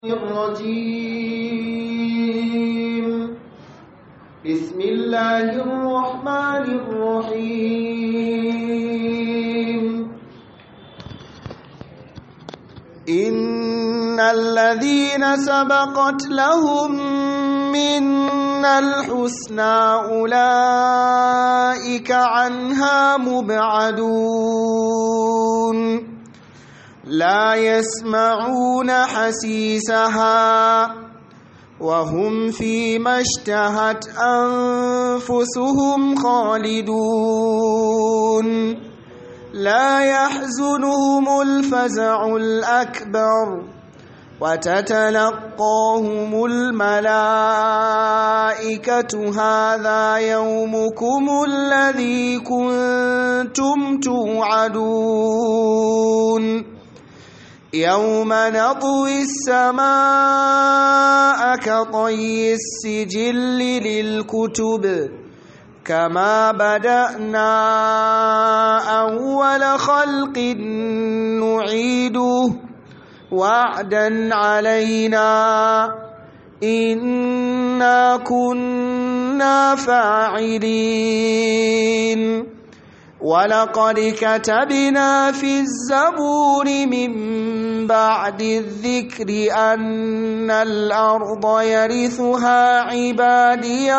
الرجيم بسم الله الرحمن الرحيم إن الذين سبقت لهم منا الحسنى أولئك عنها مبعدون لا يسمعون حسيسها وهم فيما اشتهت أنفسهم خالدون لا يحزنهم الفزع الأكبر وتتلقاهم الملائكة هذا يومكم الذي كنتم توعدون يوم نطوي السماء كطي السجل للكتب كما بدأنا أول خلق نعيده وعدا علينا إنا كنا فاعلين ولقد كتبنا في الزبور من بعد الذكر أن الأرض يرثها عبادي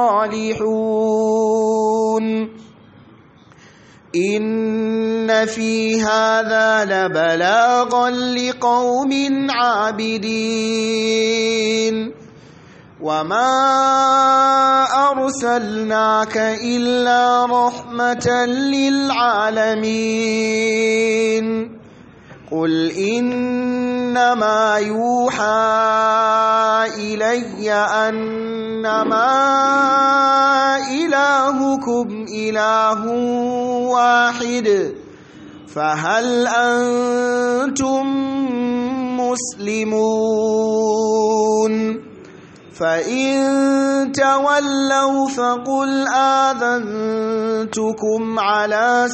الصالحون إن في هذا لبلاغا لقوم عابدين وما أرسلناك إلا رحمة للعالمين قل إنما يوحى إلي أنما إلهكم إله واحد فهل أنتم مسلمون فإن تولوا فقل آذنتكم على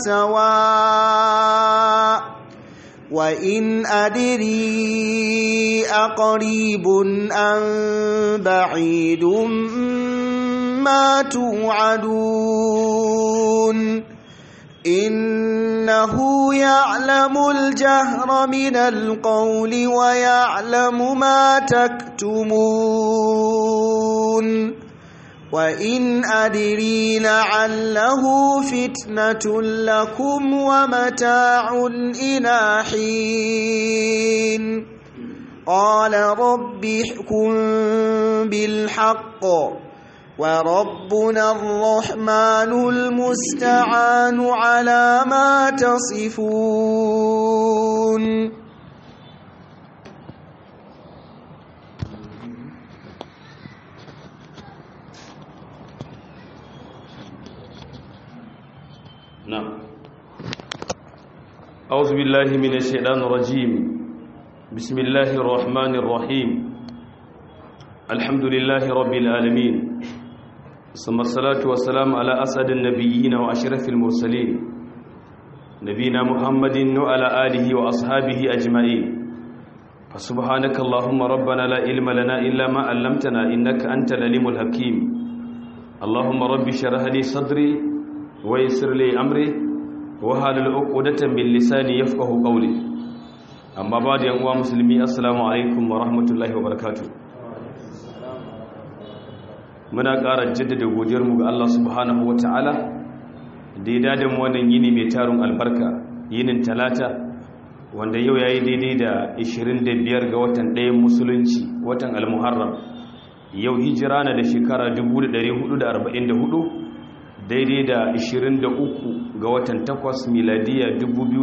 سواء وإن أدري أقريب أم بعيد ما توعدون إنه يعلم الجهر من القول ويعلم ما تكتمون وإن أدري لعله فتنة لكم ومتاع إلى حين قال رب احكم بالحق وربنا الرحمن المستعان على ما تصفون نعم أعوذ بالله من الشيطان الرجيم بسم الله الرحمن الرحيم الحمد لله رب العالمين ثم الصلاة والسلام على أسعد النبيين وأشرف المرسلين نبينا محمد وعلى آله وأصحابه أجمعين فسبحانك اللهم ربنا لا علم لنا إلا ما علمتنا إنك أنت العليم الحكيم اللهم رب شرح لي صدري ويسر لي أمري وهل العقودة من لساني يفقه قولي أما بعد يا مسلمي السلام عليكم ورحمة الله وبركاته muna ƙara jaddada godiyarmu ga Allah subhanahu wa ta'ala da ya dada mu wannan yini mai tarun albarka yinin talata wanda yau ya yi daidai da 25 ga watan ɗayan musulunci watan almuharram yau hijira na da shekara 1444 daidai da 23 ga watan 8 miladiya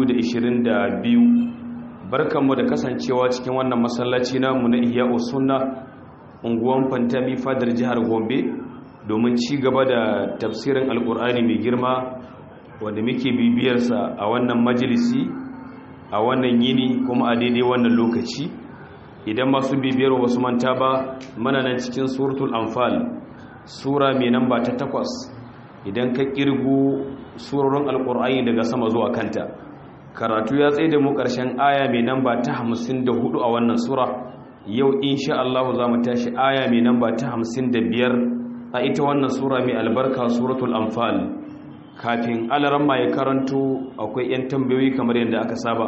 2022 barkanmu da kasancewa cikin wannan masallaci namu na ihya'u sunna unguwan fantami fadar jihar gombe domin ci gaba da tafsirin alkur'ani mai girma wanda muke bibiyarsa a wannan majalisi a wannan yini kuma a daidai wannan lokaci idan masu bibiyar wasu manta ba mana nan cikin suratul anfal sura mai namba ta takwas idan ka kirgo surorin alkur'ani daga sama zuwa kanta karatu ya tsaye da mu ƙarshen aya mai namba ta hamsin da hudu a wannan sura yau insha Allah za mu tashi aya mai namba ta 55 a ita wannan sura mai albarka suratul anfal kafin alaramma ya karanto akwai 'yan tambayoyi kamar yadda aka saba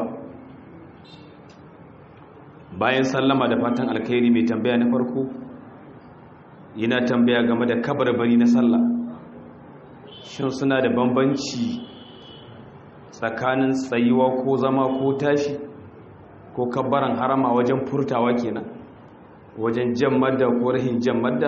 bayan sallama da fatan alkhairi mai tambaya na farko yana tambaya game da kabarbari na sallah shin suna da bambanci tsakanin tsayuwa ko zama ko tashi ko kabbaran harama wajen furtawa kenan wajen jan madda ko rahin jan madda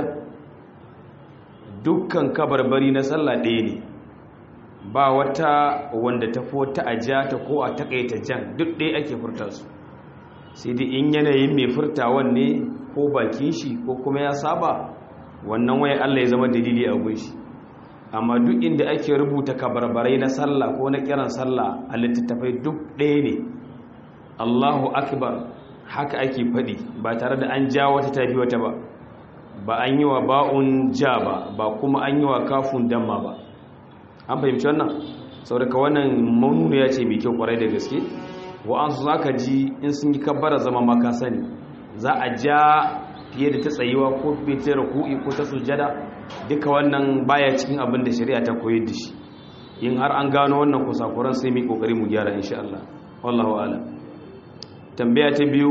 dukkan kabarbari na sallah ɗaya ne ba wata wanda ta fi wata ajata ko a takaita jan duk ɗaya ake furta su sai dai in yanayin mai furtawan ne ko bakin shi ko kuma ya saba wannan waye Allah ya zama dalili a gunshi amma duk inda ake rubuta kabarbarai na sallah ko na kiran sallah a littattafai duk ɗaya ne Allahu akbar haka ake faɗi ba tare da an ja wata tafi wata ba ba an yi wa ba'un ja ba ba kuma an yi wa kafun damma ba an fahimci wannan saboda wannan manuniya ce mai kyau kwarai da gaske wa'ansu za ka ji in sun yi kabbara zama maka sani za a ja fiye da ta tsayiwa ko fiye ta ruku'i ko ta sujada duka wannan baya cikin abin da shari'a ta koyar da shi in har an gano wannan kusakuran sai mai kokari mu gyara insha Allah wallahu a'lam tambaya ta biyu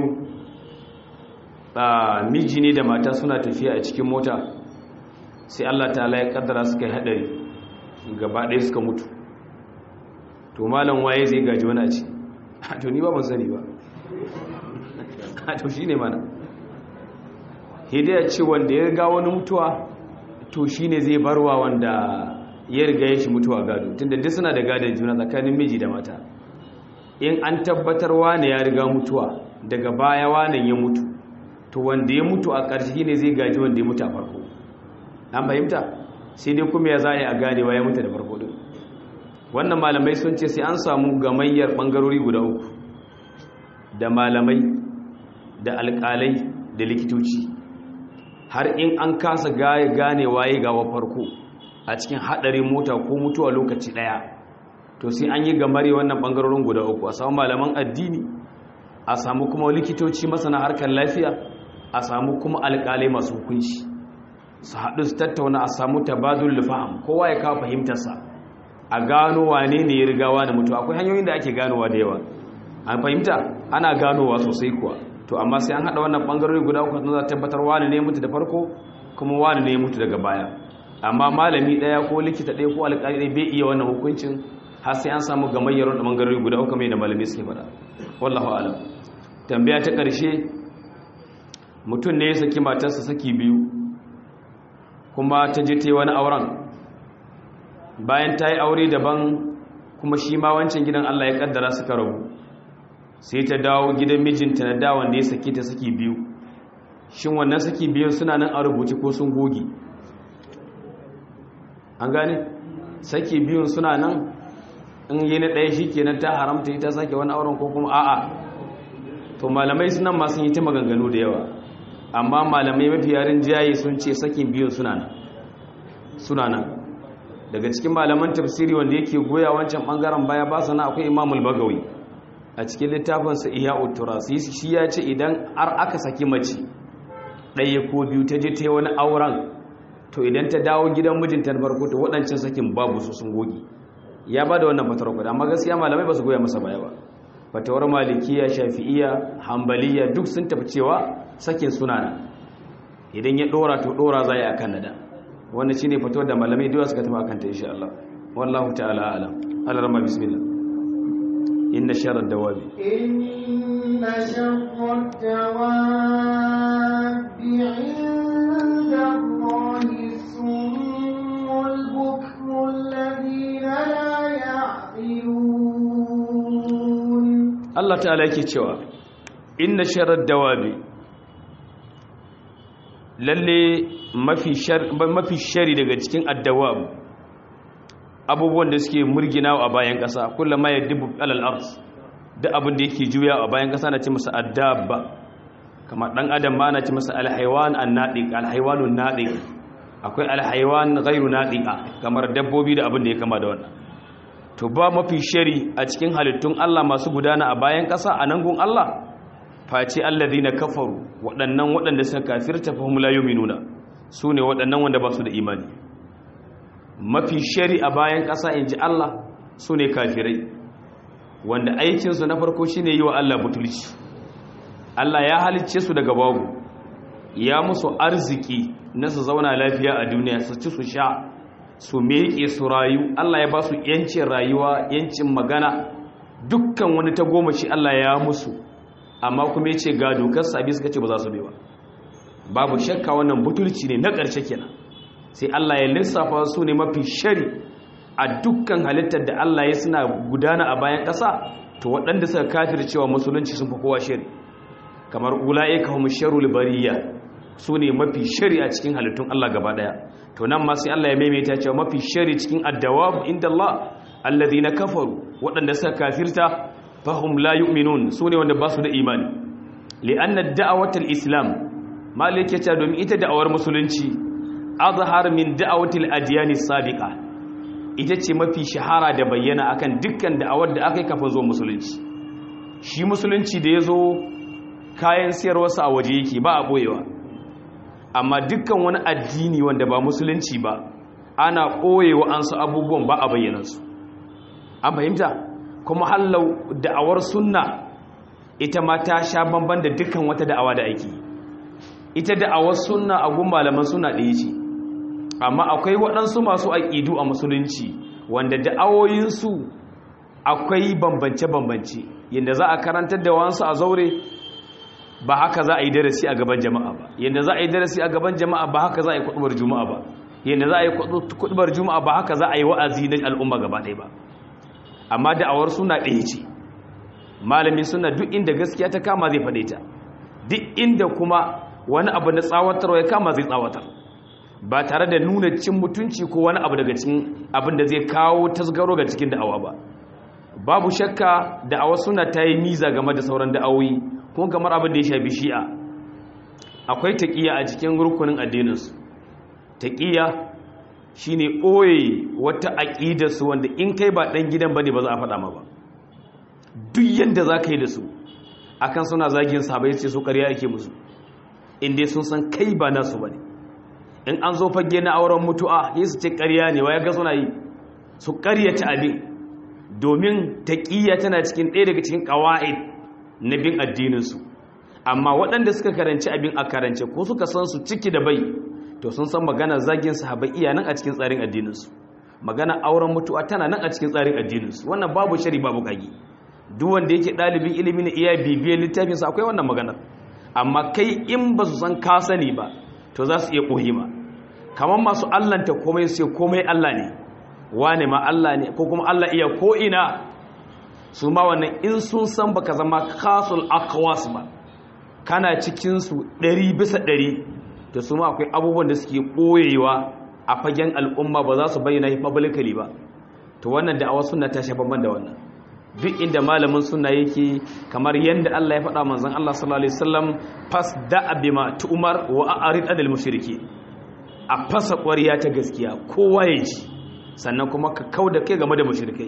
a miji ne da mata suna tafiya a cikin mota sai Allah ta'ala ya kaddara suka yi hadari gaba ɗaya suka mutu to malam waye zai gaji wani a ci to ni ba ban sani ba to shi ne mana hidaya ce wanda ya riga wani mutuwa to shi ne zai barwa wanda ya riga ya shi mutuwa gado tunda duk suna da gadon juna tsakanin miji da mata in an tabbatar wane ya riga mutuwa daga baya wane ya mutu to wanda ya mutu a ƙarshe ne zai gaji wanda ya mutu a farko an fahimta sai dai kuma ya za a ganewa ya mutu da farko din wannan malamai sun ce sai an samu gamayyar ɓangarori guda uku da malamai da alƙalai da likitoci har in an kasa gane waye gawa farko a cikin haɗarin mota ko mutuwa lokaci ɗaya to sai an yi gamare wannan ɓangarorin guda uku a samu malaman addini a samu kuma likitoci masana harkar lafiya a samu kuma alƙalai masu hukunci su haɗu su tattauna a samu tabadul faham kowa ya kawo fahimtarsa a gano wane ne ya rigawa da mutu akwai hanyoyin da ake ganowa da yawa an fahimta ana ganowa sosai kuwa to amma sai an haɗa wannan ɓangarori guda uku za tabbatar wani ne mutu da farko kuma wani ne mutu daga baya amma malami ɗaya ko likita ɗaya ko alƙali ɗaya bai iya wannan hukuncin har sai an samu gamayyar wanda ɓangarori guda uku mai da malami suke faɗa wallahu alam tambaya ta ƙarshe mutum ne ya saki matarsa saki biyu kuma ta je ta yi wani auren bayan ta yi aure daban kuma shi ma wancan gidan Allah ya kaddara suka rabu sai ta dawo gidan mijinta na dawon da ya saki ta saki biyu shin wannan saki biyu suna nan a rubuce ko sun goge an gane saki biyun suna nan in yi na ɗaya shi kenan ta haramta ita sake wani auren ko kuma a'a to malamai sunan ma sun yi ta maganganu da yawa amma malamai mafi yarin jayi sun ce sakin biyun suna nan suna nan daga cikin malaman tafsiri wanda yake goya wancan bangaren baya ba sana akwai imamul bagawi a cikin littafinsa iya uturas shi ya ce idan har aka saki mace ɗaya ko biyu ta je ta yi wani auren to idan ta dawo gidan mijinta na farko ta waɗancan sakin babu su sun goge ya ba da wannan fatawar kuɗa amma gaskiya malamai ba su goya masa baya ba fatawar malikiya shafi'iya hambaliya duk sun tafi cewa sakin suna nan idan ya ɗora to ɗora za a kan nada wannan shine fatawar da malamai duwa suka tafi akan ta insha Allah wallahu ta'ala alam alarma bismillah inna sharar dawabi inna sharar dawabi inda Allahi summul bukmul ladina la ya'qilun Allah ta'ala yake cewa inna sharar dawabi lalle mafi shari daga cikin addawab abubuwan da suke murgina a bayan ƙasa kullum ma ya dubu alal ars da abin da yake juya a bayan ƙasa na ce masa addabba kamar ɗan adam ma na ce masa alhaiwan an naɗiƙa alhaiwanun naɗiƙa akwai alhaiwan gairu naɗiƙa kamar dabbobi da abin da ya kama da wannan to ba mafi shari a cikin halittun Allah masu gudana a bayan ƙasa a nan gun Allah face alladhina kafaru waɗannan waɗanda suka kafirta fa hum la yu'minuna sune waɗannan wanda ba su da imani mafi shari a bayan ƙasa inji Allah sune kafirai wanda aikin su na farko shine yi wa Allah butulci Allah ya halicce su daga babu ya musu arziki na su zauna lafiya a duniya su ci su sha su meke su rayu Allah ya ba su yancin rayuwa yancin magana dukkan wani ta goma shi Allah ya musu amma kuma ya ce ga dokar sabi suka ce ba za su bewa babu shakka wannan butulci ne na ƙarshe kenan sai Allah ya lissafa su ne mafi shari a dukkan halittar da Allah ya suna gudana a bayan ƙasa to waɗanda suka kafir cewa musulunci sun fi kowa shari kamar ula'ika hum sharul bariya su ne mafi shari a cikin halittun Allah gaba ɗaya to nan ma sai Allah ya maimaita cewa mafi shari cikin addawabu inda Allah alladhina kafaru waɗanda suka kafirta fahum la yu'minun sune wanda ba su da imani li'anna da'awatul islam malik ya ce domin ita da'awar musulunci azhar min da'awatil adyan sabiqa ita ce mafi shahara da bayyana akan dukkan da'awar da aka yi kafa zo musulunci shi musulunci da yazo kayan siyarwarsa a waje yake ba a boyewa amma dukkan wani addini wanda ba musulunci ba ana ɓoyewa an su abubuwan ba a bayyana su an fahimta kuma hallau da'awar sunna ita ma ta sha bamban da dukkan wata da'awa da ake ita da'awar sunna a gun malaman suna ɗaya ce amma akwai waɗansu masu aƙidu a musulunci wanda da'awoyinsu akwai bambance-bambance yadda za a karantar da wansu a zaure ba haka za a yi darasi a gaban jama'a ba yadda za a yi darasi a gaban jama'a ba haka za a yi kuɗubar juma'a ba yadda za a yi kuɗubar juma'a ba haka za a yi wa'azi na al'umma gaba ɗaya ba amma da'awar suna ɗaya ce malami suna duk inda gaskiya ta kama zai faɗe ta duk inda kuma wani abu na tsawatarwa ya kama zai tsawatar ba tare da nuna cin mutunci ko wani abu daga cikin abin da zai kawo tasgaro ga cikin da'awa ba babu shakka da'awa suna ta yi miza game da sauran da'awoyi kuma kamar abin da ya shafi shi'a akwai taƙiya a cikin rukunin addininsu taƙiya shine ɓoye wata aƙidarsu wanda in kai ba ɗan gidan ba ne ba za a faɗa ma ba duk yadda za ka yi da su akan suna zagin sabai sai su ƙarya ake musu inda sun san kai ba nasu ba ne in an zo fage na auren mutu'a yi su ce ƙarya ne wa ya ga suna yi su ƙaryata abin domin taƙiyya tana cikin ɗaya daga cikin ƙawa'id na bin addininsu amma waɗanda suka karanci abin a karance ko suka san su ciki da bai to sun san magana zagin sahabai iya nan a cikin tsarin addininsu magana auren mutuwa tana nan a cikin tsarin addininsu wannan babu shari babu kage duk wanda yake ɗalibin ilimi na iya bibiyar littafinsa akwai wannan maganar amma kai in ba su san ka sani ba to za su iya ɓoye ma kamar masu allanta komai sai komai allah ne wane ma allah ne ko kuma allah iya ko ina su ma wannan in sun san baka zama kasul akwas ba kana cikinsu ɗari bisa ɗari da su ma akwai abubuwan da suke ɓoyewa a fagen al'umma ba za su bayyana yi publicly ba to wannan da awa suna ta shafa da wannan duk inda malamin suna yake kamar yadda Allah ya faɗa manzon Allah sallallahu alaihi wasallam fas da bima tu'mar wa a'rid anil mushriki a fasa ƙwariya ta gaskiya kowa ya ji sannan kuma ka kauda kai game da mushrikai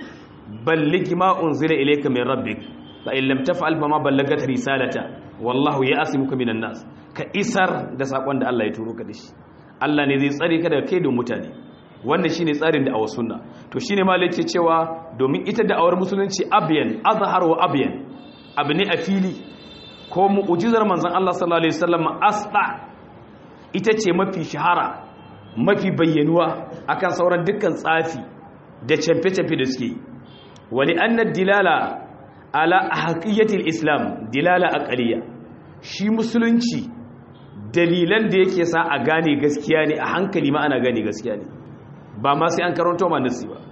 balligh ma unzila ilayka min rabbik fa in lam taf'al fa ma ballagat risalata wallahu ya'simuka minan nas ka isar da sakon da Allah ya turo ka da shi Allah ne zai tsare ka daga kai da mutane wannan shine tsarin da awar sunna to shine malai yake cewa domin ita da awar musulunci abyan azhar wa abyan abu ne a fili ko mu'jizar manzon Allah sallallahu alaihi wasallam asda ita ce mafi shahara mafi bayyanuwa akan sauran dukkan tsafi da camfe-camfe da suke yi wali annad dilala ala haqiyatil islam dilala aqliya shi musulunci dalilan da yake sa a gane gaskiya ne a hankali ma ana gane gaskiya ne ba ma sai an karanto ma nasi ba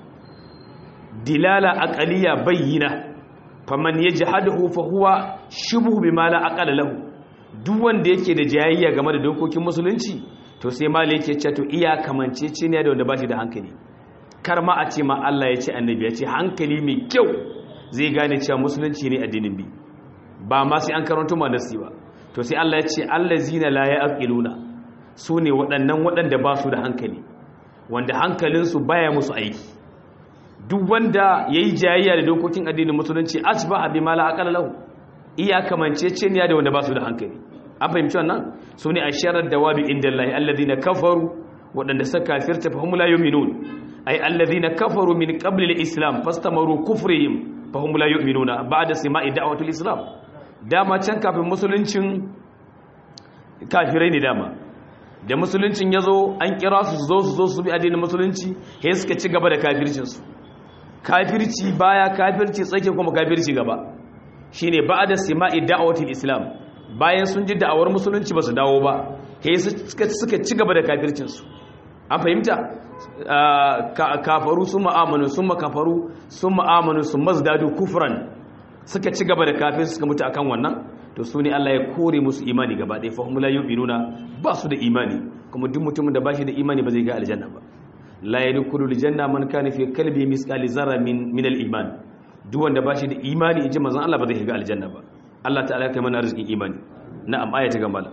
dilala aqliya bayyina faman yajhaduhu fa huwa shibhu bima la aqala lahu duk wanda yake da jayayya game da dokokin musulunci to sai malai yake cewa to iya kamancece ne da wanda ba shi da hankali kar ma a ce ma Allah ya ce annabi ya ce hankali mai kyau zai gane cewa musulunci ne addinin bi ba ma sai an karanto ma nasi ba to sai Allah ya ce allazina la yaqiluna su ne waɗannan waɗanda ba su da hankali wanda hankalinsu baya musu aiki duk wanda yayi jayayya da dokokin addinin musulunci asbaha bima la aqala lahu iya kamanceceniya da wanda ba su da hankali an fahimci wannan su ne a sharar dawabi inda Allah alladhina kafaru waɗanda suka kafirta fa hum la yu'minun ay alladhina kafaru min qabli al-islam fastamaru kufrihim fa hum la yu'minuna ba'da sima'i da'watul islam dama can kafin musuluncin kafirai ne dama da musuluncin yazo an kira su su zo su zo su bi addinin musulunci sai suka ci gaba da kafircin su kafirci baya kafirci tsake kuma kafirci gaba shine ba'da sima'i da'watul islam bayan sun ji da'awar musulunci ba su dawo ba sai suka ci gaba da kafircin su an fahimta kafaru sun ma'amanu sun makafaru sun ma'amanu sun mazdadu kufran suka ci gaba da kafin suka mutu akan wannan to su ne Allah ya kore musu imani gaba ɗaya fa la yu'minuna ba su da imani kuma duk mutumin da ba shi da imani ba zai ga aljanna ba la yadkhulu aljanna man kana fi qalbi misqali zarra min min al-iman duk wanda ba shi da imani inji manzon Allah ba zai ga aljanna ba Allah ta'ala ya kai mana arzikin imani na'am aya ta gambala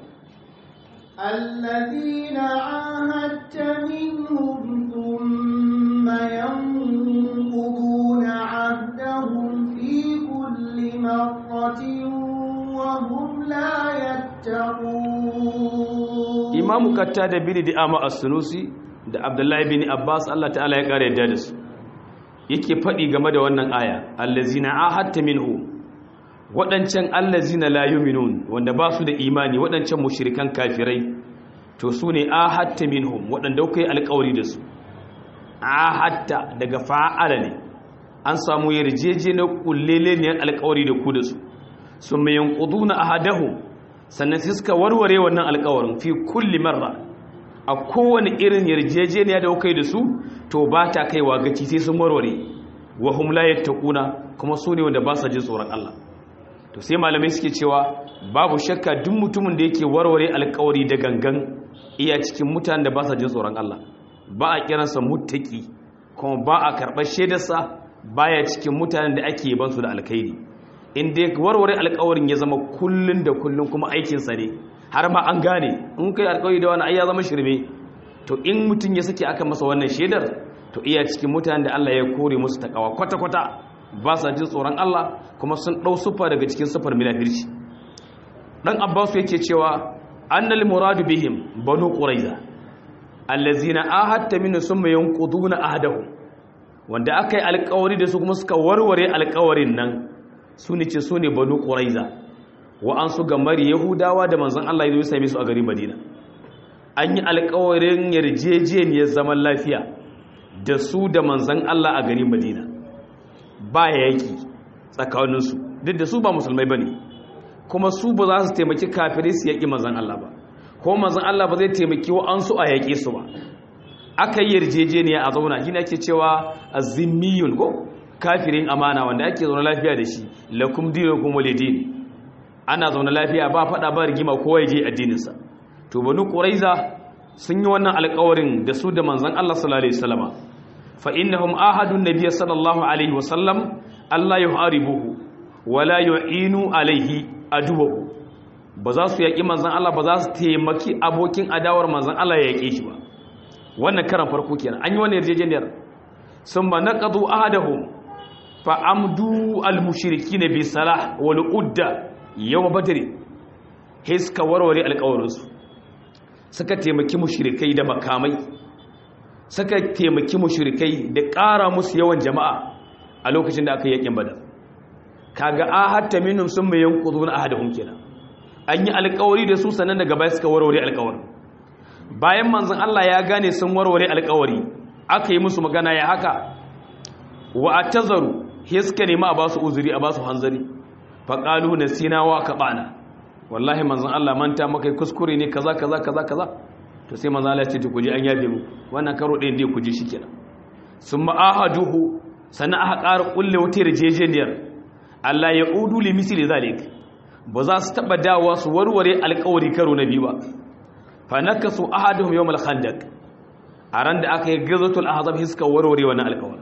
الذين عاهدت منهم ثم ينقضون عهدهم في كل مرة وهم لا يتقون إمام كتاد بن دعامة السنوسي da Abdullahi bin Abbas Allah ta'ala ya kare yadda da su yake faɗi game da wannan aya allazina ahadta minhu waɗancan allazina la yu'minun wanda ba su da imani waɗancan mushrikan kafirai to su ne ahatta minhum waɗanda kai alƙawari da su ahatta daga fa'ala ne an samu yarjejeniyar kulleleniyar alƙawari da ku da su sun mai yanquduna ahadahu sannan sai suka warware wannan alƙawarin fi kulli marra a kowane irin yarjejeniya da kai da su to ba ta kaiwa gaci sai sun warware wa hum la yattaquna kuma su ne wanda ba sa jin tsoron Allah to sai malamai suke cewa babu shakka duk mutumin da yake warware alkawari da gangan iya cikin mutanen da ba sa jin tsoron Allah ba a kiransa muttaki kuma ba a karɓar shaidarsa baya cikin mutanen da ake ban su da alkhairi in dai warware alkawarin ya zama kullun da kullun kuma aikinsa ne har ma an gane in kai alkawari da wani ai ya zama shirme to in mutum ya sake aka masa wannan shaidar to iya cikin mutanen da Allah ya kore musu takawa kwata-kwata ba sa jin tsoron Allah kuma sun ɗau sufa daga cikin sufar milafirci ɗan abbasu yake cewa annal muradu bihim banu quraiza allazina ahadta min summa yanquduna ahdahu wanda aka yi alƙawari da su kuma suka warware alƙawarin nan su ne ce su ne banu quraiza wa an su gamari yahudawa da manzon Allah ya zo same su a garin Madina an yi alƙawarin yarjejeniyar zaman lafiya da su da manzon Allah a garin Madina ba yaki tsakaninsu duk da su ba musulmai ba ne kuma su ba za su taimaki kafirai su yaƙi manzan Allah ba ko manzan Allah ba zai taimaki wa an su a yaƙe su ba aka yi yarjejeniya a zauna shi ne ake cewa a zimmiyun ko kafirin amana wanda ake zaune lafiya da shi lakum dinukum walidin ana zaune lafiya ba faɗa ba rigima kowa ya je addininsa to banu quraiza sun yi wannan alƙawarin da su da manzan Allah sallallahu alaihi wasallama fa innahum ahadun nabiy sallallahu alaihi wasallam Allah yuharibuhu wala yu'inu alaihi aduwahu ba za su yaƙi manzan Allah ba za su taimaki abokin adawar manzan Allah ya yaƙe shi ba wannan karan farko kenan an yi wannan yarjejeniyar sun ba naqadu ahadahum fa amdu al-mushrikeena bi salah wal udda yawm badr hiska warware alƙawarinsu suka taimaki mushrikai da makamai suka taimaki mushrikai da ƙara musu yawan jama'a a lokacin da aka yi yakin badar kaga ahatta minhum sun mai yanquduna ahadahum kenan an yi alƙawari da su sannan daga baya suka warware alƙawari bayan manzon Allah ya gane sun warware alƙawari aka yi musu magana ya haka wa atazaru he suka nemi a basu uzuri a basu hanzari fa qalu nasina wa kabana wallahi manzon Allah manta maka kuskure ne kaza kaza kaza kaza to sai manzon Allah ya ce ku ji an yabe mu wannan karo ɗayan dai ku ji shikenan summa ahaduhu sannan aka ƙara ƙulle wata yarjejeniyar Allah ya udu li misli zalik ba za su taɓa dawa su warware alƙawari karo na biyu ba fa nakasu ahaduhum yawm al-khandaq a ran da aka yi gazatul ahzab hiska warware wannan alƙawari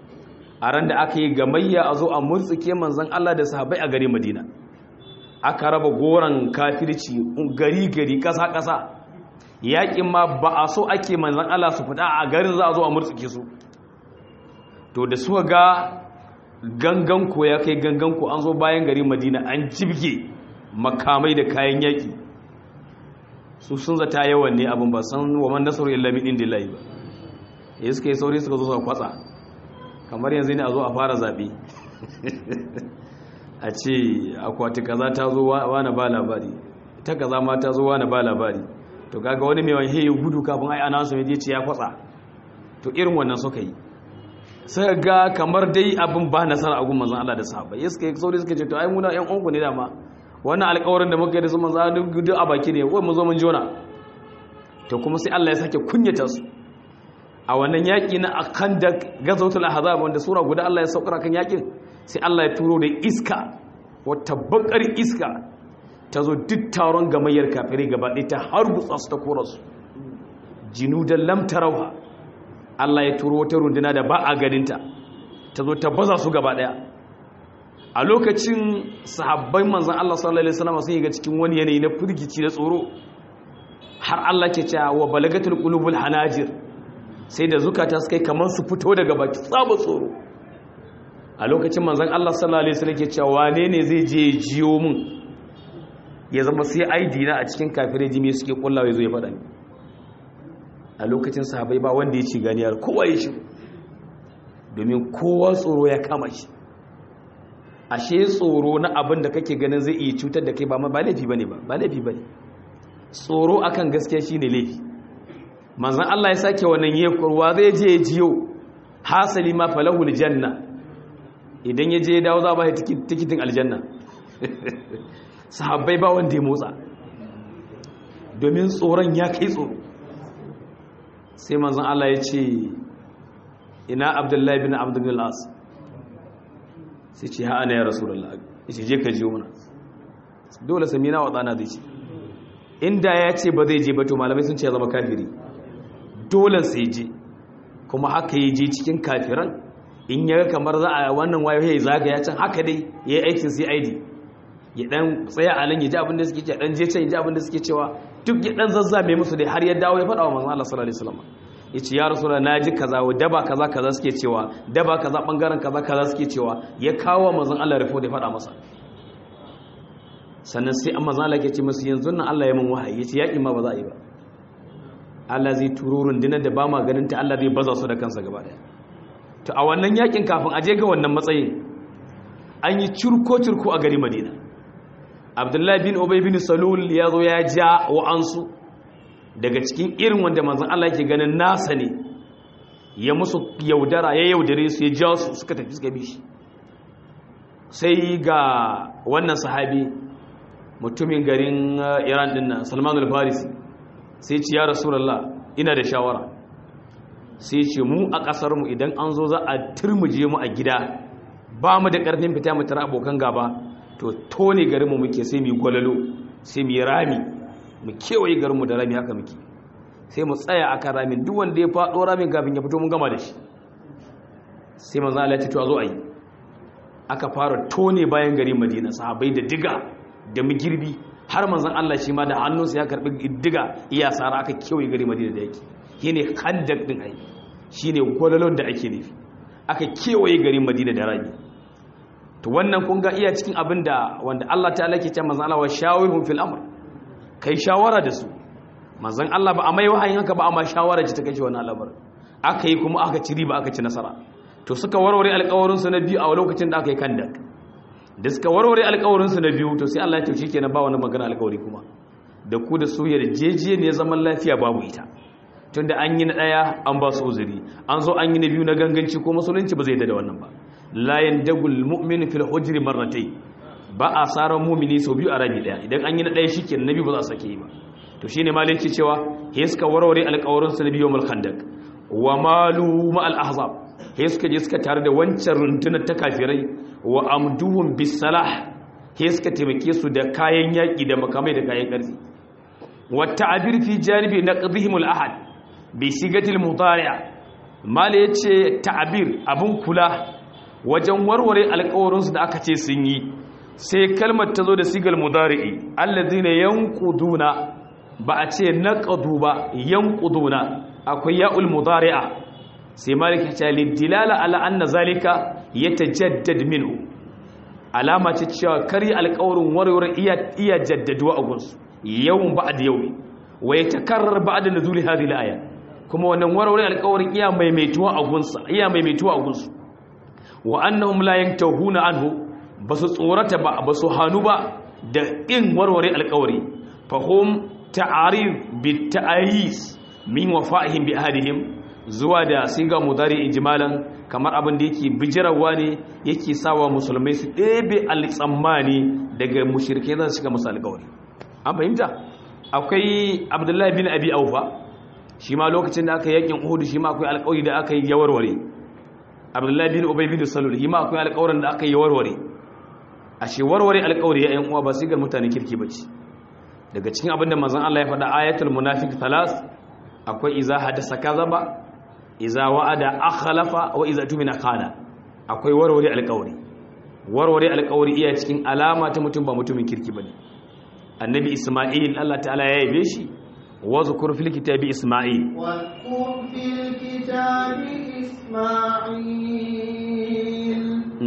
a ran da aka yi gamayya a zo a murtsike manzon Allah da sahabbai a gari Madina aka raba goran kafirci gari gari ƙasa ƙasa yaƙin ma ba a so ake manzon Allah su fita a garin za a zo a murtsike su to da suka ga gangan ko ya kai gangan ko an zo bayan gari madina an jibge makamai da kayan yaƙi su sun zata yawan ne abin ba san wa man nasaru illa min indillahi ba ya suka yi sauri suka zo suka kwatsa kamar yanzu ne a zo a fara zaɓe a ce akwati kaza ta zo wani ba labari ta kaza ma ta zo wani ba labari to kaga wani mai wani gudu kafin ai ana su je ce ya kwatsa to irin wannan suka yi sai ga kamar dai abin ba nasara a gun manzon Allah da sahabbai ya suka yi sauri suka ce to ai muna yan uwanku ne dama wannan alƙawarin da muka yi da su manzon Allah duk a baki ne wai mu zo mun jona to kuma sai Allah ya sake kunyata su a wannan yaƙi na akandak gazawatul ahzab wanda sura guda Allah ya saukar kan yaƙin sai Allah ya turo da iska wata bakar iska ta zo duk taron gamayyar kafirai gaba ɗaya ta harbutsa su ta kora su jinudan lam tarauha Allah ya turo wata runduna da ba a ganinta ta zo ta baza su gaba ɗaya a lokacin sahabbai manzan Allah sallallahu alaihi wasallam sun yi ga cikin wani yanayi na firgici da tsoro har Allah ke cewa wa balagatul qulubul hanajir sai da zukata suka yi kamar su fito daga baki tsaba tsoro a lokacin manzan Allah sallallahu alaihi wasallam ke cewa wane ne zai je jiyo mun ya zama sai aidi na a cikin kafirai jimi suke kullawa ya zo ya faɗa ni a lokacin sahabai ba wanda ya ci ganiyar kowa ya shigo domin kowa tsoro ya kama shi ashe tsoro na abin da kake ganin zai iya cutar da kai ba ba laifi bane ba ba laifi bane tsoro akan gaskiya shine laifi manzon Allah ya sake wannan yekurwa zai je ya jiyo hasali ma falahul janna idan ya je ya dawo za ba tikitin aljanna sahabbai ba wanda ya motsa domin tsoron ya kai tsoro sai manzan Allah ya ce ina abdullahi bin abdullahi as sai ce ha ana ya rasulullah ya ce je ka jiyo mana dole sami na waɗana zai ce inda ya ce ba zai je ba to malamai sun ce ya zama kafiri dole sai je kuma haka ya je cikin kafiran in ya kamar za a wannan wayo ya zagaya can haka dai ya yi aikin cid ya dan tsaya a nan ya ji abin da suke ce dan je can ya ji abin da suke cewa duk ya dan zazzame musu dai har ya dawo ya faɗa wa manzon Allah sallallahu alaihi wasallam yace ya rasulullah naji kaza wa daba kaza kaza suke cewa daba kaza bangaren kaza kaza suke cewa ya kawo manzon Allah report ya faɗa masa sannan sai amma zan Allah ke ce musu yanzu nan Allah ya mun wahayi yace yaƙi ma ba za a yi ba Allah zai turo rundunar da ba ma ganin ta Allah zai baza su da kansa gaba daya to a wannan yakin kafin a je ga wannan matsayin an yi curko curko a gari Madina abdullahi bin obai bin salul ya zo ya ja wa'ansu daga cikin irin wanda manzan Allah ke ganin nasa ne ya musu yaudara ya yaudare su ya ja su suka tafi suka bi shi sai ga wannan sahabi mutumin garin iran din nan salman al-farisi sai ce ya rasulallah ina da shawara sai ce mu a ƙasarmu idan an zo za a turmuje mu a gida ba mu da ƙarfin fita mu tara abokan gaba to tone garinmu muke sai mu gwalalo sai mu rami mu kewaye garinmu da rami haka muke sai mu tsaya akan ramin duk wanda ya faɗo ramin kafin ya fito mun gama da shi sai manzo Allah ya ce to a zo a yi aka fara tone bayan gari Madina sahabbai da diga da mugirbi har manzon Allah shi ma da hannunsa ya karbi diga iya sara aka kewaye gari Madina da yake shine khandak din ai shine gwalalon da ake nufi aka kewaye garin Madina da rami to wannan kun ga iya cikin abin da wanda Allah ta'ala ke cewa manzon Allah wa shawirhum fil amr kai shawara da su manzon Allah ba a mai wahayin haka ba amma shawara ce ta kai wannan al'amar aka yi kuma aka ci riba aka ci nasara to suka warware alƙawarin su na biyu a lokacin da aka yi kandak da suka warware alƙawarin su na biyu to sai Allah ya tafi kenan ba wani magana alƙawari kuma da ku da su yarjeje ne zaman lafiya babu ita tunda an yi na daya an ba su uzuri an zo an yi na biyu na ganganci ko musulunci ba zai da wannan ba la yandagul mu'min fil hujri marratayn ba a saran mu'mini sau biyu a rabi daya idan an yi na daya shikenan nabi ba za a sake yi ba to shine malai ke cewa he suka warware alƙawarin su na biyu mal khandak wa malu ma al ahzab he suka je suka tare da wancan rundunar ta kafirai wa amduhum bis salah he suka taimake su da kayan yaki da makamai da kayan karfi wa ta'bir fi janibi naqdihim al ahad bi sigatil mudari'a mala yace ta'bir abun kula wajen warware alƙawarinsu da aka ce sun yi sai kalmar ta zo da sigal mudari'i allazina yanquduna ba a ce naqadu ba yanquduna akwai ya'ul mudari'a sai maliki ta lidilala ala anna zalika yatajaddad minhu alama ce cewa kari alƙawarin warware iya iya jaddaduwa a gunsu yawun ba'd yawmi wa yatakarrar ba'da nuzuli hadhihi al-aya kuma wannan warware alƙawarin iya maimaituwa a gunsa iya maimaituwa a gunsu wa annahum la yantahuna anhu basu tsorata ba basu hanu ba da in warware alƙawari fahum ta'arif bit ta'ayis min wafa'ihim bi ahadihim zuwa da siga mudari ijmalan kamar abin da yake bijirawa ne yake sawa musulmai su ɗebe al-tsammani daga mushrike za su shiga musu alƙawari an fahimta akwai abdullahi bin abi aufa shi ma lokacin da aka yi yakin uhud shi ma akwai alƙawari da aka yi ya warware abdullahi bin ubay bin salul shi ma akwai alƙawarin da aka yi ya warware ashe warware alƙawari ya yan uwa ba sigar mutanen kirki bace daga cikin abin da manzon Allah ya faɗa ayatul munafiq thalas akwai iza hadasa kazaba iza wa'ada akhlafa wa iza tumina khana akwai warware alƙawari warware alƙawari iya cikin alama ta mutum ba mutumin kirki bane annabi isma'il Allah ta'ala ya yabe shi wa zkur fil kitabi isma'il wa zkur fil kitabi isma'il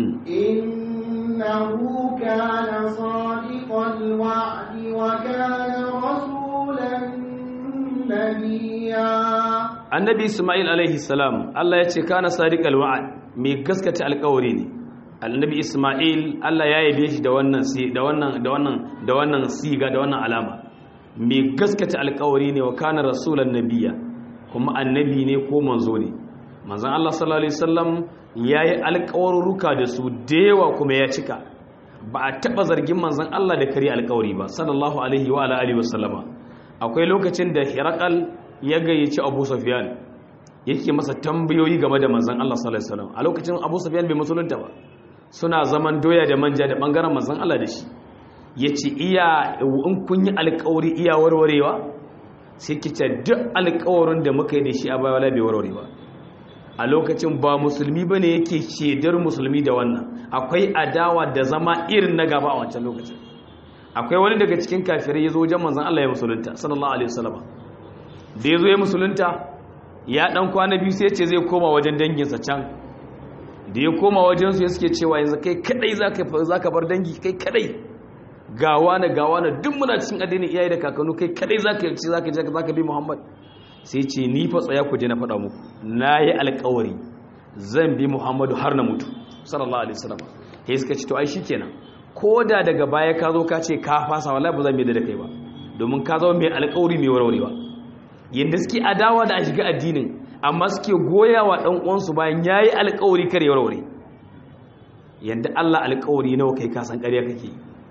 innahu kana sadiqal wa'di wa kana rasulan nabiyya annabi isma'il alaihi salam Allah ya ce kana sadiqal wa'd mai gaskata alƙawari ne annabi isma'il Allah ya yabe shi da wannan si da wannan da wannan da wannan siga da wannan alama mai gaskata alƙawari ne wa kana rasulan nabiyya kuma annabi ne ko manzo ne manzon Allah sallallahu alaihi wasallam yayi alƙawarruka da su dewa kuma ya cika ba a taba zargin manzon Allah da kare alƙawari ba sallallahu alaihi wa alihi wasallama akwai lokacin da Hiraqal ya gayyaci Abu Sufyan yake masa tambayoyi game da manzon Allah sallallahu alaihi wasallam a lokacin Abu Sufyan bai musulunta ba suna zaman doya da manja da bangaren manzon Allah da shi yace iya in kun yi alƙawari iya warwarewa sai kice duk alƙawarin da muka yi da shi a baya wala bai warware ba a lokacin ba musulmi bane yake shedar musulmi da wannan akwai adawa da zama irin na gaba a wancan lokacin akwai wani daga cikin kafirai ya zo wajen manzon Allah ya musulunta sallallahu alaihi wasallam da ya zo ya musulunta ya dan kwana biyu sai ya ce zai koma wajen danginsa can da ya koma wajensu ya suke cewa yanzu kai kadai za ka bar dangi kai kadai gawa na gawa na duk muna cikin addinin iyaye da kakannu kai kadai za ka ci za ka za ka bi muhammad sai ce ni fa tsaya ku je na faɗa muku na yi alkawari zan bi muhammadu har na mutu sallallahu alaihi wasallam sai suka ce to ai shikenan ko da daga baya ka zo ka ce ka fasa wallahi ba zan bi da kai ba domin ka zama mai alkawari mai warwarewa yadda suke adawa da a shiga addinin amma suke goya wa ɗan uwansu bayan ya yi alkawari kare warware yadda Allah alkawari nawa kai kasan ƙarya kake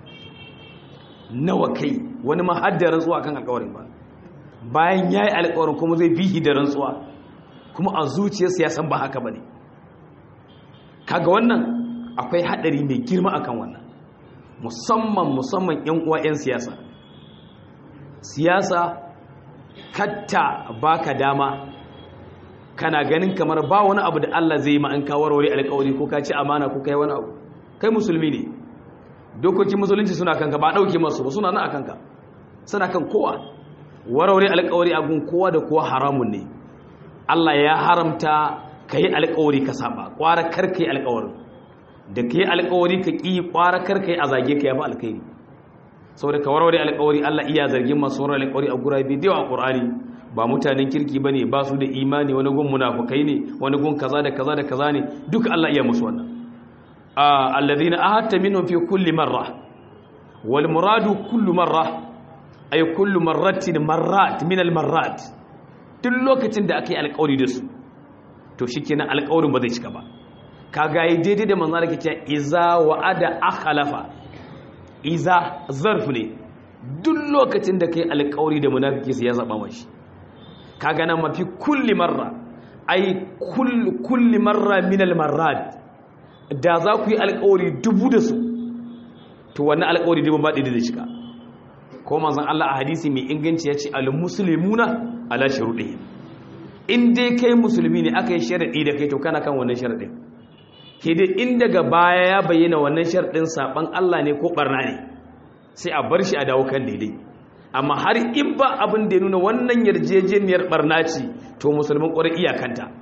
nawa kai wani ma har da rantsuwa kan alkawarin ba bayan ya yi alkawarin kuma zai bihi da rantsuwa kuma a zuciyarsa ya san ba haka ba ne kaga wannan akwai haɗari mai girma akan wannan musamman musamman 'yan uwa 'yan siyasa siyasa katta baka dama kana ganin kamar ba wani abu da Allah zai yi ma an kawarware alƙawari ko ka ci amana ko kai wani abu kai musulmi ne dokokin musulunci suna kanka ba dauke masu ba suna nan a kanka suna kan kowa warware alƙawari a gun kowa da kowa haramun ne Allah ya haramta ka yi alƙawari ka saba ƙwara kar ka yi alƙawarin da ka yi alƙawari ka ƙi ƙwara kar ka yi a zage ka yafi alkhairi saboda ka warware alƙawari Allah iya zargin masu warware alƙawari a gurabe da yawa a Qur'ani ba mutanen kirki bane ba su da imani wani gun munafukai ne wani gun kaza da kaza da kaza ne duka Allah iya musu wannan alladhina ahadta minhum fi kulli marra wal muradu kullu marra ay kullu marratin marrat min al marrat duk lokacin da aka yi alƙawari da su to shikenan alƙawarin ba zai cika ba kaga yi daidai da manzo da kace iza wa'ada akhlafa iza zarf ne duk lokacin da kai alƙawari da munafiki sai ya zaba mashi kaga nan mafi kulli marra ai kulli marra min almarrat da za ku yi alƙawari dubu da su to wannan alƙawari dubu ba da shiga ko manzon Allah a hadisi mai inganci ya ce almuslimuna ala shuruɗihim in dai kai musulmi ne aka yi sharadi da kai to kana kan wannan sharadin ke dai in daga baya ya bayyana wannan sharadin saban Allah ne ko barna ne sai a bar shi a dawo kan daidai amma har in ba abin da ya nuna wannan yarjejeniyar barna ce to musulmin ƙwarar iyakanta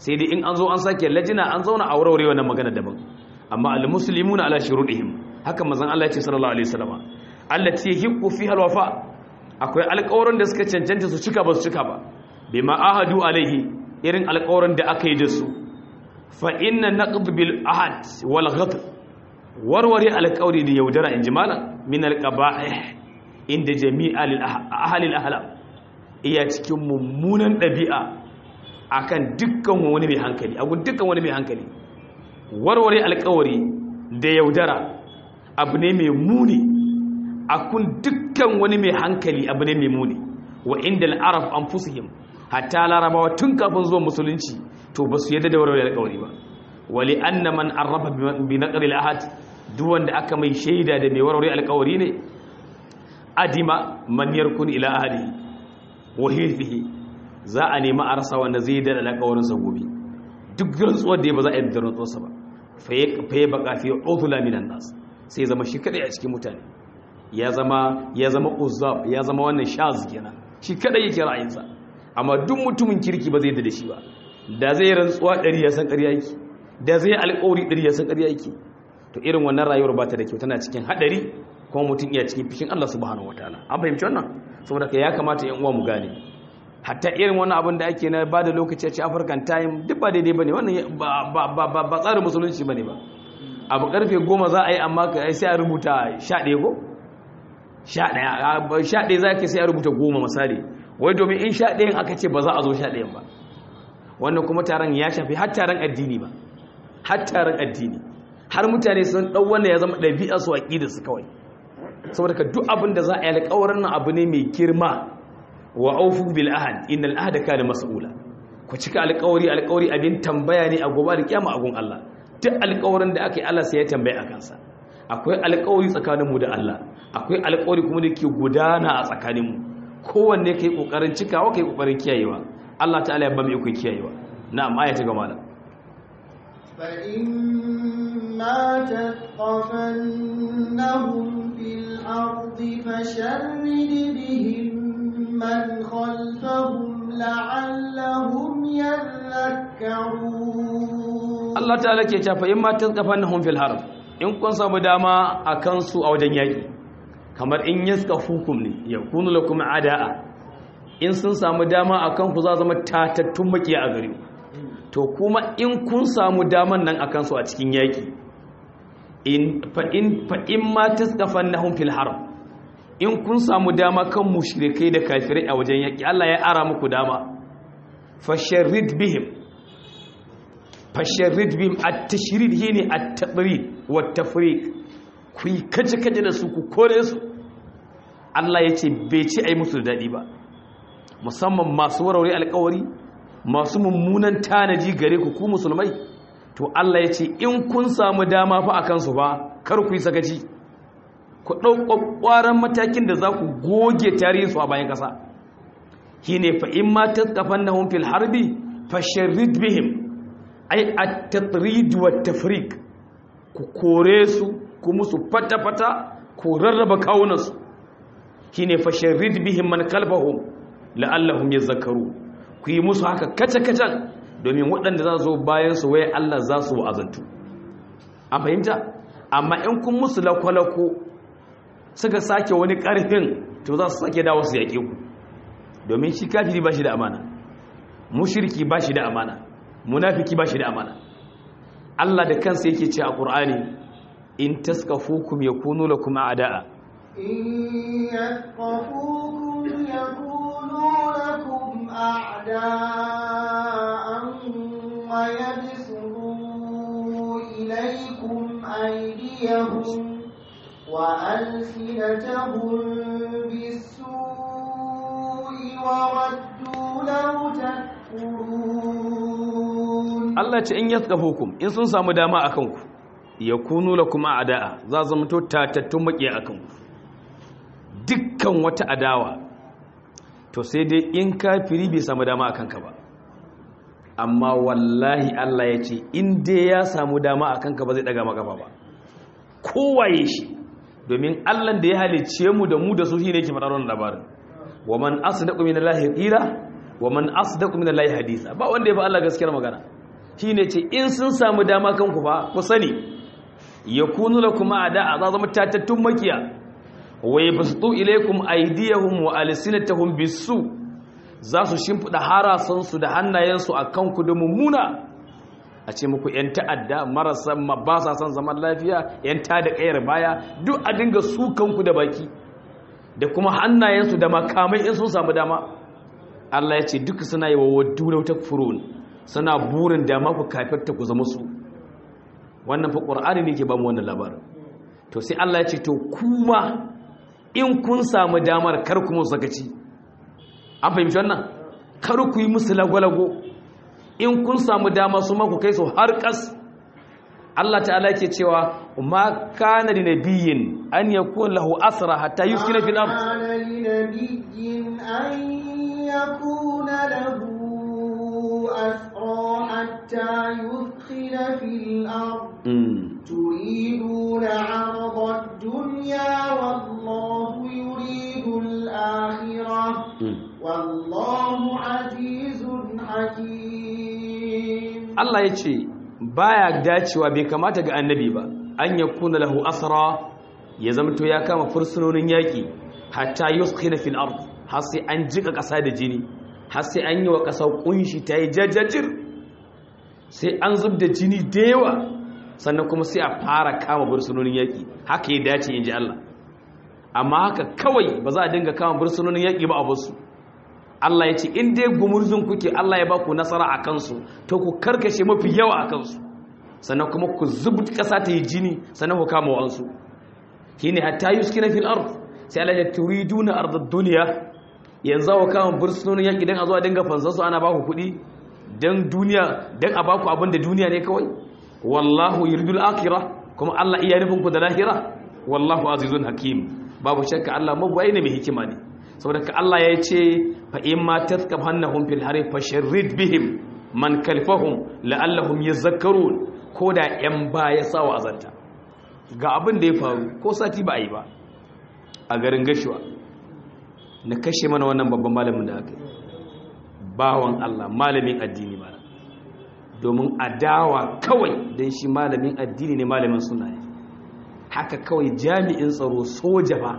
sai dai in an zo an sake lajina an zauna a warware wannan magana daban amma al-muslimuna ala shurudihim haka manzon Allah ya ce sallallahu alaihi wasallam allati yahiqu fiha al-wafa akwai alƙawarin da suka cancanta su cika ba su cika ba bima ahadu alaihi irin alƙawarin da aka yi da su fa inna naqd bil ahad wal ghadr warware alƙawari da yaudara in jimala min al-qaba'ih inda jami'a lil ahli al-ahlam iya cikin mummunan ɗabi'a akan dukkan wani mai hankali a dukkan wani mai hankali warware alkawari da yaudara abu ne mai muni a kun dukkan wani mai hankali abu ne mai muni wa inda al'araf an fusihim hatta larabawa tun kafin zuwa musulunci to ba su yadda da warware alkawari ba wali anna man arrafa bi naqri al-ahad duk wanda aka mai shaida da mai warware alkawari ne adima man yarkun ila ahli wa hirfihi za a nemi a rasa wanda zai da alƙawarin sa gobe duk rantsuwar da ba za a yi da rantsuwarsa ba fa ya baka fi udhula minan nas sai zama shi kadai a cikin mutane ya zama ya zama uzzab ya zama wannan shaz kenan shi kadai yake ra'ayinsa amma duk mutumin kirki ba zai da shi ba da zai rantsuwa ɗari ya san ƙarya yake da zai alƙawari ɗari ya san ƙarya yake to irin wannan rayuwar ba ta da kyau tana cikin haɗari kuma mutum iya cikin fishin Allah subhanahu wataala an fahimci wannan saboda ka ya kamata yan uwa mu gane hatta irin wannan abin da ake na ba da lokaci a ci African time duk ba daidai bane wannan ba ba ba ba tsarin musulunci bane ba abu karfe goma za a yi amma sai a rubuta sha ɗaya ko sha ɗaya sha ɗaya za ka sai a rubuta goma misali wai domin in sha ɗayan aka ce ba za a zo sha ɗayan ba wannan kuma taron ya shafi har taron addini ba har taron addini har mutane sun ɗau wannan ya zama ɗabi'a su aƙida su kawai saboda ka duk abin da za a yi alƙawarin nan abu ne mai girma wa aufu bil ahad innal ahada kana mas'ula ku cika alƙawari alƙawari abin tambaya ne a gobe da kiyama a gun Allah duk alƙawarin da aka yi Allah sai ya tambaye a kansa akwai alƙawari tsakaninmu da Allah akwai alƙawari kuma da ke gudana a tsakaninmu kowanne kai kokarin cikawa kai kokarin kiyayewa Allah ta'ala ya ba mu ikon kiyayewa na'am aya ta gama da فإما تثقفنهم في الأرض فشرد بهم من خلفهم لعلهم يذكرون Allah ta'ala ke cewa in ma tazqafannahum fil harb in kun samu dama a kansu a wajen yaki kamar in yaskafukum ne yakunu lakum ada'a in sun samu dama a kanku za zama tatattun makiya a gare to kuma in kun samu daman nan a kansu a cikin yaki in fa in fa in ma tazqafannahum fil harb in kun samu dama kan mushrikai da kafirai a wajen yaki Allah ya ara muku dama fasharrid bihim fasharrid bihim at-tashrid shine at-tabrid wa tafriq ku yi kaje kaje da su ku kore su Allah yace bai ci ai musu dadi ba musamman masu warware alƙawari masu mummunan tanaji gare ku ku musulmai to Allah yace in kun samu dama fa akan su ba kar ku yi sakaci ku ɗau ƙwaƙwaran matakin da za ku goge tarihinsu a bayan ƙasa shi ne fa'in ma ta tsafan na fil harbi fashirid bihim ai a tatrid wa tafrik ku kore su ku musu fata-fata ku rarraba kawunansu shi ne fashirid bihim man kalfahum la'allahum ya zakaru ku yi musu haka kaca-kacan domin waɗanda za zo bayan su waye Allah za su wa'azantu an fahimta amma in kun musu lakwalako suka sake wani ƙarfin to za su sake dawo su yaƙe ku domin shi kafiri ba shi da amana mushirki ba shi da amana munafiki ba shi da amana Allah da kansa yake ce a ƙur'ani in taskafukum yakunu lakum a'da'a إن يثقفوكم يكونوا لكم أعداء ويبسطوا إليكم أيديهم وألسنتهم بالسوء وودوا لو تكفرون Allah ce in yaskafukum in sun samu dama akan ku yakunu lakum a'da'a za zama to tatattun makiya akan ku dukkan wata adawa to sai dai in kafiri bai samu dama akan ka ba amma wallahi Allah ya ce in dai ya samu dama akan ka ba zai daga maka ba kowaye shi domin Allah da ya halicce mu da mu da su shine yake faɗar wannan labarin wa man asdaqu minallahi qila wa man asdaqu min allahi hadisa ba wanda ya fi Allah gaskiyar magana shine ce in sun samu dama kanku fa ku sani yakunu lakum a'da za zama tatattun makiya wa yabsutu ilaykum aydiyahum wa alsinatahum bisu za su shimfida harasansu da hannayensu akan ku da mummuna a ce muku 'yan ta'adda marasa ba sa son zaman lafiya 'yan ta da ƙayar baya duk a dinga su kanku da baki da kuma hannayensu da makamai in sun samu dama Allah ya ce duka suna yi wa waddu na wata furun suna burin dama ku kafirta ku zama su wannan fa ƙwar'ani ne ke ba mu wannan labarin to sai Allah ya ce to kuma in kun samu damar kar ku musu sakaci an fahimci wannan kar ku yi musu lagwalago in kun samu dama su maku kai su har kas Allah ta'ala yake cewa ma kana li nabiyyin an yakun lahu asra hatta yuskina fil ard kana li nabiyyin an yakuna lahu asra hatta yuskina fil ard turiduna 'arada ad-dunya wallahu yuridu al-akhirah wallahu 'azizun hakim Allah ya ce baya dacewa bai kamata ga annabi ba an ya kuna lahu asra ya zamto ya kama fursunonin yaƙi hatta yuskina fil ard har sai an jika ƙasa da jini har sai an yi wa ƙasa kunshi ta yi jajjajir sai an zub da jini da yawa sannan kuma sai a fara kama fursunonin yaƙi haka ya dace in ji Allah amma haka kawai ba za a dinga kama fursunonin yaƙi ba a basu Allah ya ce in dai gumurzun kuke Allah ya ba ku nasara a kansu to ku karkashe mafi yawa a kansu sannan kuma ku zubu ƙasa ta yi jini sannan ku kama wa'ansu shi ne hatta yi suke na fil ard sai Allah ya turi duna ardar duniya yanzu wa kama bursunonin yaƙi don a zuwa dinga fansansu ana ba ku kuɗi don duniya don a ba ku abin da duniya ne kawai wallahu yuridul akira kuma Allah iya nufin ku da lahira wallahu azizun hakim babu shakka Allah mabuwai ne mai hikima ne saboda ka Allah ya ce fa in ma taskab hannahum fil harif fasharrid bihim man kalfahum la'allahum yazakkarun ko da yan baya sawa azanta ga abin da ya faru ko sati ba a yi ba a garin gashuwa na kashe mana wannan babban malamin da aka yi bawan Allah malamin addini ba domin adawa kawai don shi malamin addini ne malamin suna haka kawai jami'in tsaro soja ba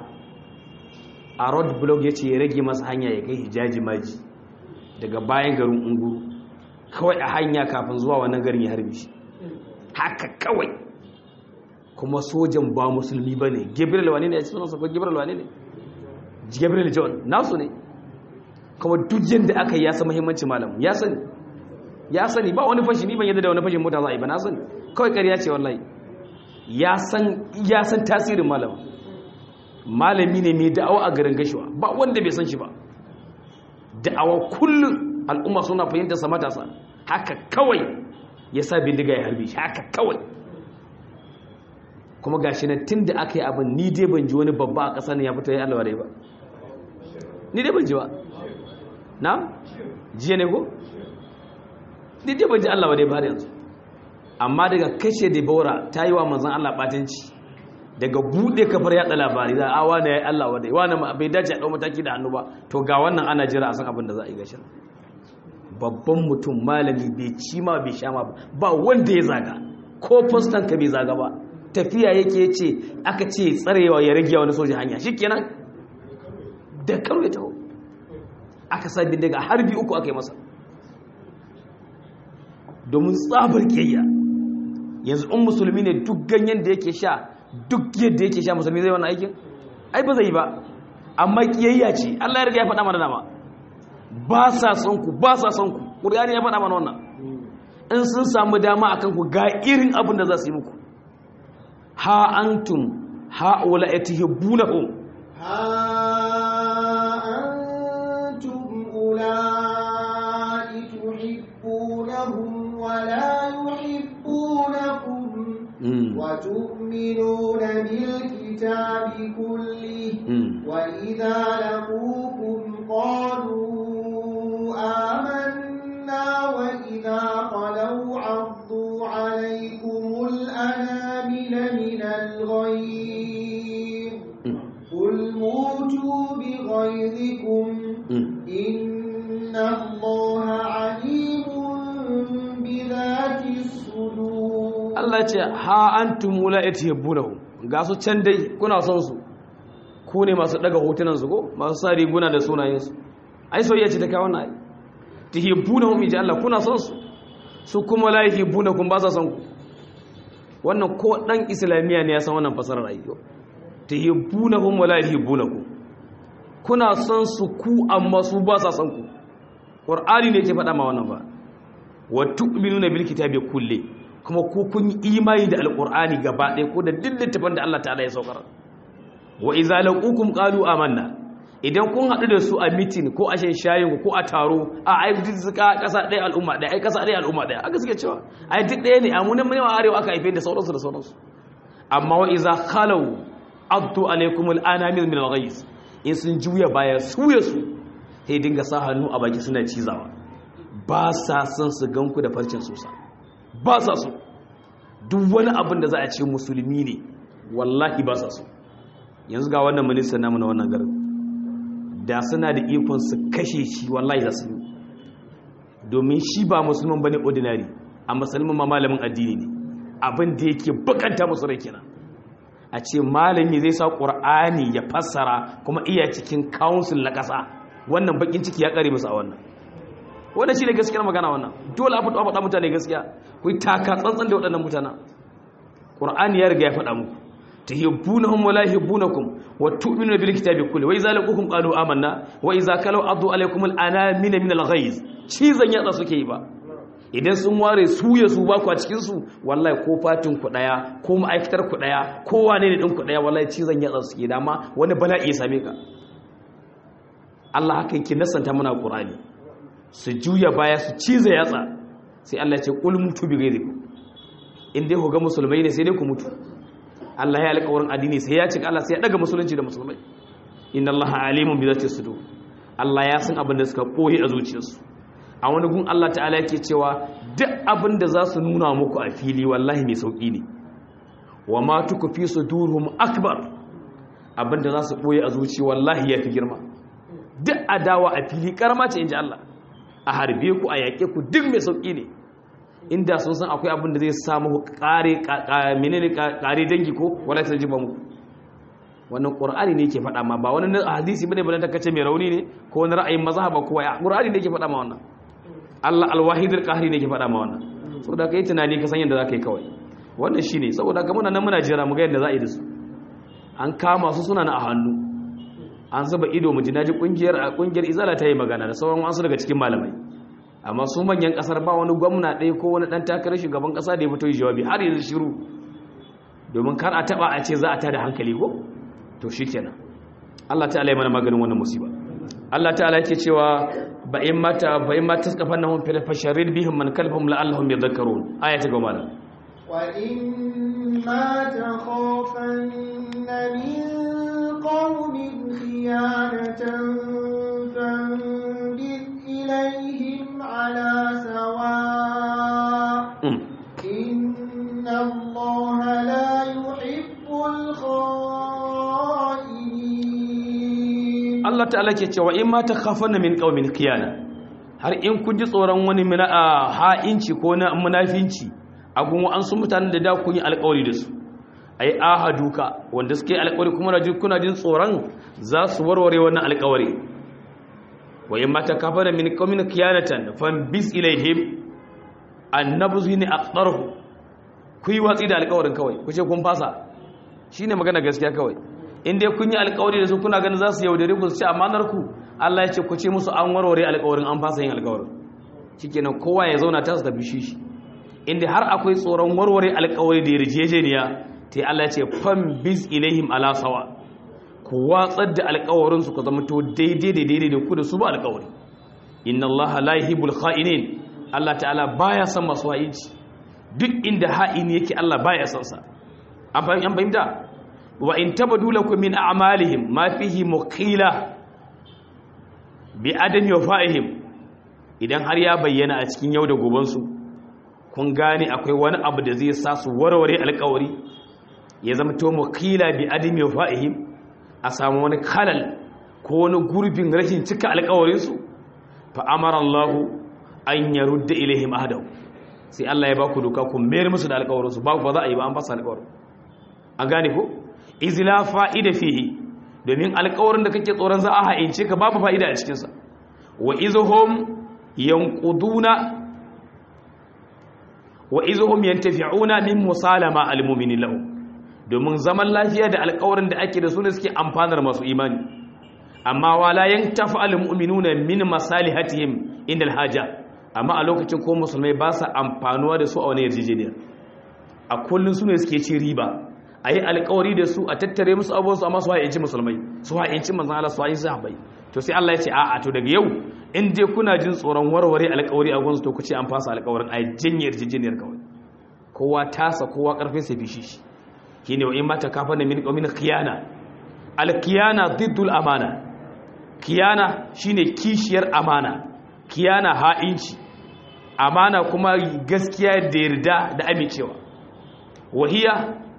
a road blog ya ce ya rage masa hanya ya kai hijaji maji daga bayan garin unguru kawai a hanya kafin zuwa wannan garin ya harbi shi haka kawai kuma sojan ba musulmi ba ne gabriel wane ne ya ci sunansa ko gabriel wane ne gabriel john nasu ne kuma duk yadda aka yi ya san muhimmanci malam ya sani ya sani ba wani fashi ni ban yadda da wani fashin mota za a yi ba na sani kawai ƙarya ce wallahi ya san tasirin malam malami ne mai da'awa a garin gashiwa ba wanda bai san shi ba da'awa kullum al'umma suna fahimta sa matasa haka kawai ya sa bindiga ya harbi shi haka kawai kuma gashi na tun da aka yi abin ni dai ban ji wani babba a ƙasa ne ya fito ya allawa dai ba ni dai ban ji ba na jiya ne ko ni dai ban ji allawa dai ba har yanzu amma daga kashe da baura ta yi wa manzan allah ɓatanci daga buɗe kafar yaɗa labari za a wane ya yi allah wadai wane bai dace a ɗau mataki da hannu ba to ga wannan ana jira a san abin da za a yi gashin babban mutum malami bai ci ma bai sha ma ba wanda ya zaga ko fostan ka bai zaga ba tafiya yake ce aka ce tsarewa ya rage wani soja hanya shikenan da karo ya taho aka sa bindiga harbi uku aka yi masa domin tsabar kiyayya yanzu in musulmi ne duk ganyen da yake sha duk yadda yake sha musulmi zai wannan aikin ai ba zai yi ba amma kiyayya ce Allah ya riga ya faɗa mana dama ba sa son ku ba sa son ku ƙur'ani ya faɗa mana wannan in sun samu dama akan ku ga irin abin da za su yi muku ha antum ha'ula yatihibbunahum ha antum ulai tuhibbunahum wa la yuhibbunakum wa tu'minuna bil kitabi kulli wa idha laqukum qalu آمنا وإذا خلوا عضوا عليكم الأنامل من الغيظ قل موتوا بغيظكم إن الله Allah ya ce ha antum la yatihibunahum ga su can dai kuna son su ku ne masu daga hotunan su ko masu sa riguna da sunayen su ai soyayya ce ta kawo wannan ai tihibbunahum inji Allah kuna son su su kuma la yahibbunakum ba sa son ku wannan ko dan islamiya ne ya san wannan fasarar ayyo tihibbunahum wa la yahibbunakum kuna son su ku amma su ba sa son ku qur'ani ne yake faɗa ma wannan ba wa tu'minuna bil kitabi kulli kuma ku kun yi imani da alqur'ani gaba ɗaya ko da duk littafin da Allah ta'ala ya saukar wa idza laqukum qalu amanna idan kun haɗu da su a mitin ko a shan shayin ko a taro a ai duk suka ƙasa ɗaya al'umma ɗaya ai ƙasa ɗaya al'umma ɗaya aka suke cewa ai duk ɗaya ne a munan mun arewa aka haife da sauransu da sauransu amma wa iza khalau addu alaikum al'anamil min al-ghayz in sun juya baya su ya su sai dinga sa hannu a baki suna cizawa ba sa son su ganku da farcin sosa ba sa so duk wani abin da za a ce musulmi ne wallahi ba sa so yanzu ga wannan ministan namu na wannan garin da suna da ikon su kashe shi wallahi za su yi domin shi ba musulman bane ordinary a musulman ma malamin addini ne abin da yake bukanta musu rai kenan a ce malami zai sa qur'ani ya fassara kuma iya cikin council na kasa wannan bakin ciki ya kare musu a wannan wannan shine gaskiyar magana wannan dole a faɗa mutane gaskiya ku yi taka tsantsan da waɗannan mutanen qur'ani ya riga ya faɗa muku tuhibbunahum wa la yuhibbunakum wa tu'minuna bil kitabi kulli wa idza laqukum qalu amanna wa idza kalau addu alaykum al anamina min al ghayz cizan yatsa suke yi ba idan sun ware su ya su ba ku a cikin su wallahi ko fatin ku daya ko ma'aikatar ku daya ko wane ne din ku daya wallahi cizan yatsa suke dama wani bala'i ya same ka Allah haka yake nasanta mana Qur'ani su juya baya su ciza yatsa sai Allah ya ce qul mutu bi ghayrikum in dai ku ga musulmai ne sai dai ku mutu Allah ya alƙawarin addini sai ya cika Allah sai ya daga musulunci da musulmai inna Allah alimun bi zati sudur Allah ya san abin da suka koyi a zuciyarsu a wani gun Allah ta'ala yake cewa duk abin da za su nuna muku a fili wallahi mai sauki ne wa ma tukfi sudurhum akbar abin da za su koyi a zuci wallahi yafi girma duk adawa a fili karama ce inji Allah a harbe ku a yaƙe ku duk mai sauki ne inda sun san akwai abin da zai samu kare menene kare dangi ko wala ta jiba muku wannan qur'ani ne yake faɗa ma ba wani hadisi bane bane kace mai rauni ne ko wani ra'ayin mazhaba ko ya qur'ani ne yake faɗa ma wannan Allah al-wahid al-qahri ne yake faɗa ma wannan saboda kai tunani ka san yadda zaka yi kawai wannan shine saboda ga muna nan muna jira mu ga yadda za a yi da su an kama su suna na a hannu an zuba ido mu ji naji kungiyar kungiyar izala ta yi magana da sauran wasu daga cikin malamai amma su manyan kasar ba wani gwamna ɗaya ko wani ɗan takarar shugaban ƙasa da ya fito yi jawabi har yanzu shiru domin kar a taɓa a ce za a tada hankali ko to shi kenan Allah ta'ala ya mana maganin wannan musiba Allah ta'ala yake cewa ba in mata ba in mata suka fanna hun fil fasharid bihim man kalbahum la'allahum yadhakkarun aya ta goma nan wa in ma takhafanna min qaumin khiyanatan fanbid ilayhim على سواء إن الله لا يحب الخائنين الله تعالى cewa in ma takhafanna min qaumin khiyana har in kun ji tsoron wani mina ha'inci ko na munafinci a gun an su mutanen da da kun yi alƙawari da su ai ahaduka wanda suke alƙawari kuma kuna jin tsoron za su warware wannan alƙawari wa in mata kafara min qaumin kiyanatan bis ilaihim annabzu ni aqdarhu ku yi watsi da alƙawarin kawai ku ce kun fasa shine magana gaskiya kawai in dai kun yi alƙawari da su kuna ganin za su yaudare ku su ci amanar ku Allah ya ce ku ce musu an warware alƙawarin an fasa yin alƙawarin shikenan kowa ya zauna ta su tafi shi in dai har akwai tsoron warware alƙawari da yarjejeniya sai Allah ya ce bis ilaihim ala sawa ku watsar da alkawarinsu ku zama to daidai da daidai da ku da su ba alkawari inna allaha la yuhibbul kha'inin Allah ta'ala baya son masu ha'inci duk inda ha'ini yake Allah baya son sa an fahimta wa in tabadu lakum min a'malihim ma fihi muqila bi adami wafa'ihim idan har ya bayyana a cikin yau da goben su kun gane akwai wani abu da zai sa su warware alkawari ya zama to muqila bi adami wafa'ihim a samu wani kalal ko wani gurbin rashin cika alkawarinsu fa amara Allah an ya rudda ilaihim ahadahu sai Allah ya ba ku doka ku mayar musu da alƙawarinsu ba ba za a yi ba an fasa alƙawarin an gane ko izla fa'ida fihi domin alƙawarin da kake tsoron za a ha'ince ka babu fa'ida a cikinsa wa izuhum yanquduna wa izuhum yantafi'una min musalama almu'minin lahu domin zaman lafiya da alƙawarin da ake da su ne suke amfanar masu imani amma wala yantafa almu'minuna min masalihatihim inda alhaja amma a lokacin ko musulmai ba sa amfanuwa da su a wani yarjejeniya a kullun su ne suke ci riba a yi alkawari da su a tattare musu abubuwansu amma su ha'inci musulmai su ha'inci manzan Allah su ha'inci sahabbai to sai Allah ya ce a'a to daga yau in dai kuna jin tsoron warware alkawari a gunsu to ku ce an fasa alkawarin a janye yarjejeniyar kawai kowa tasa kowa karfin sai fishi shi shine wa in mata kafa na min qawmin khiyana alkiyana diddul amana kiyana shine kishiyar amana kiyana ha'inci amana kuma gaskiya da yarda da amincewa wahiya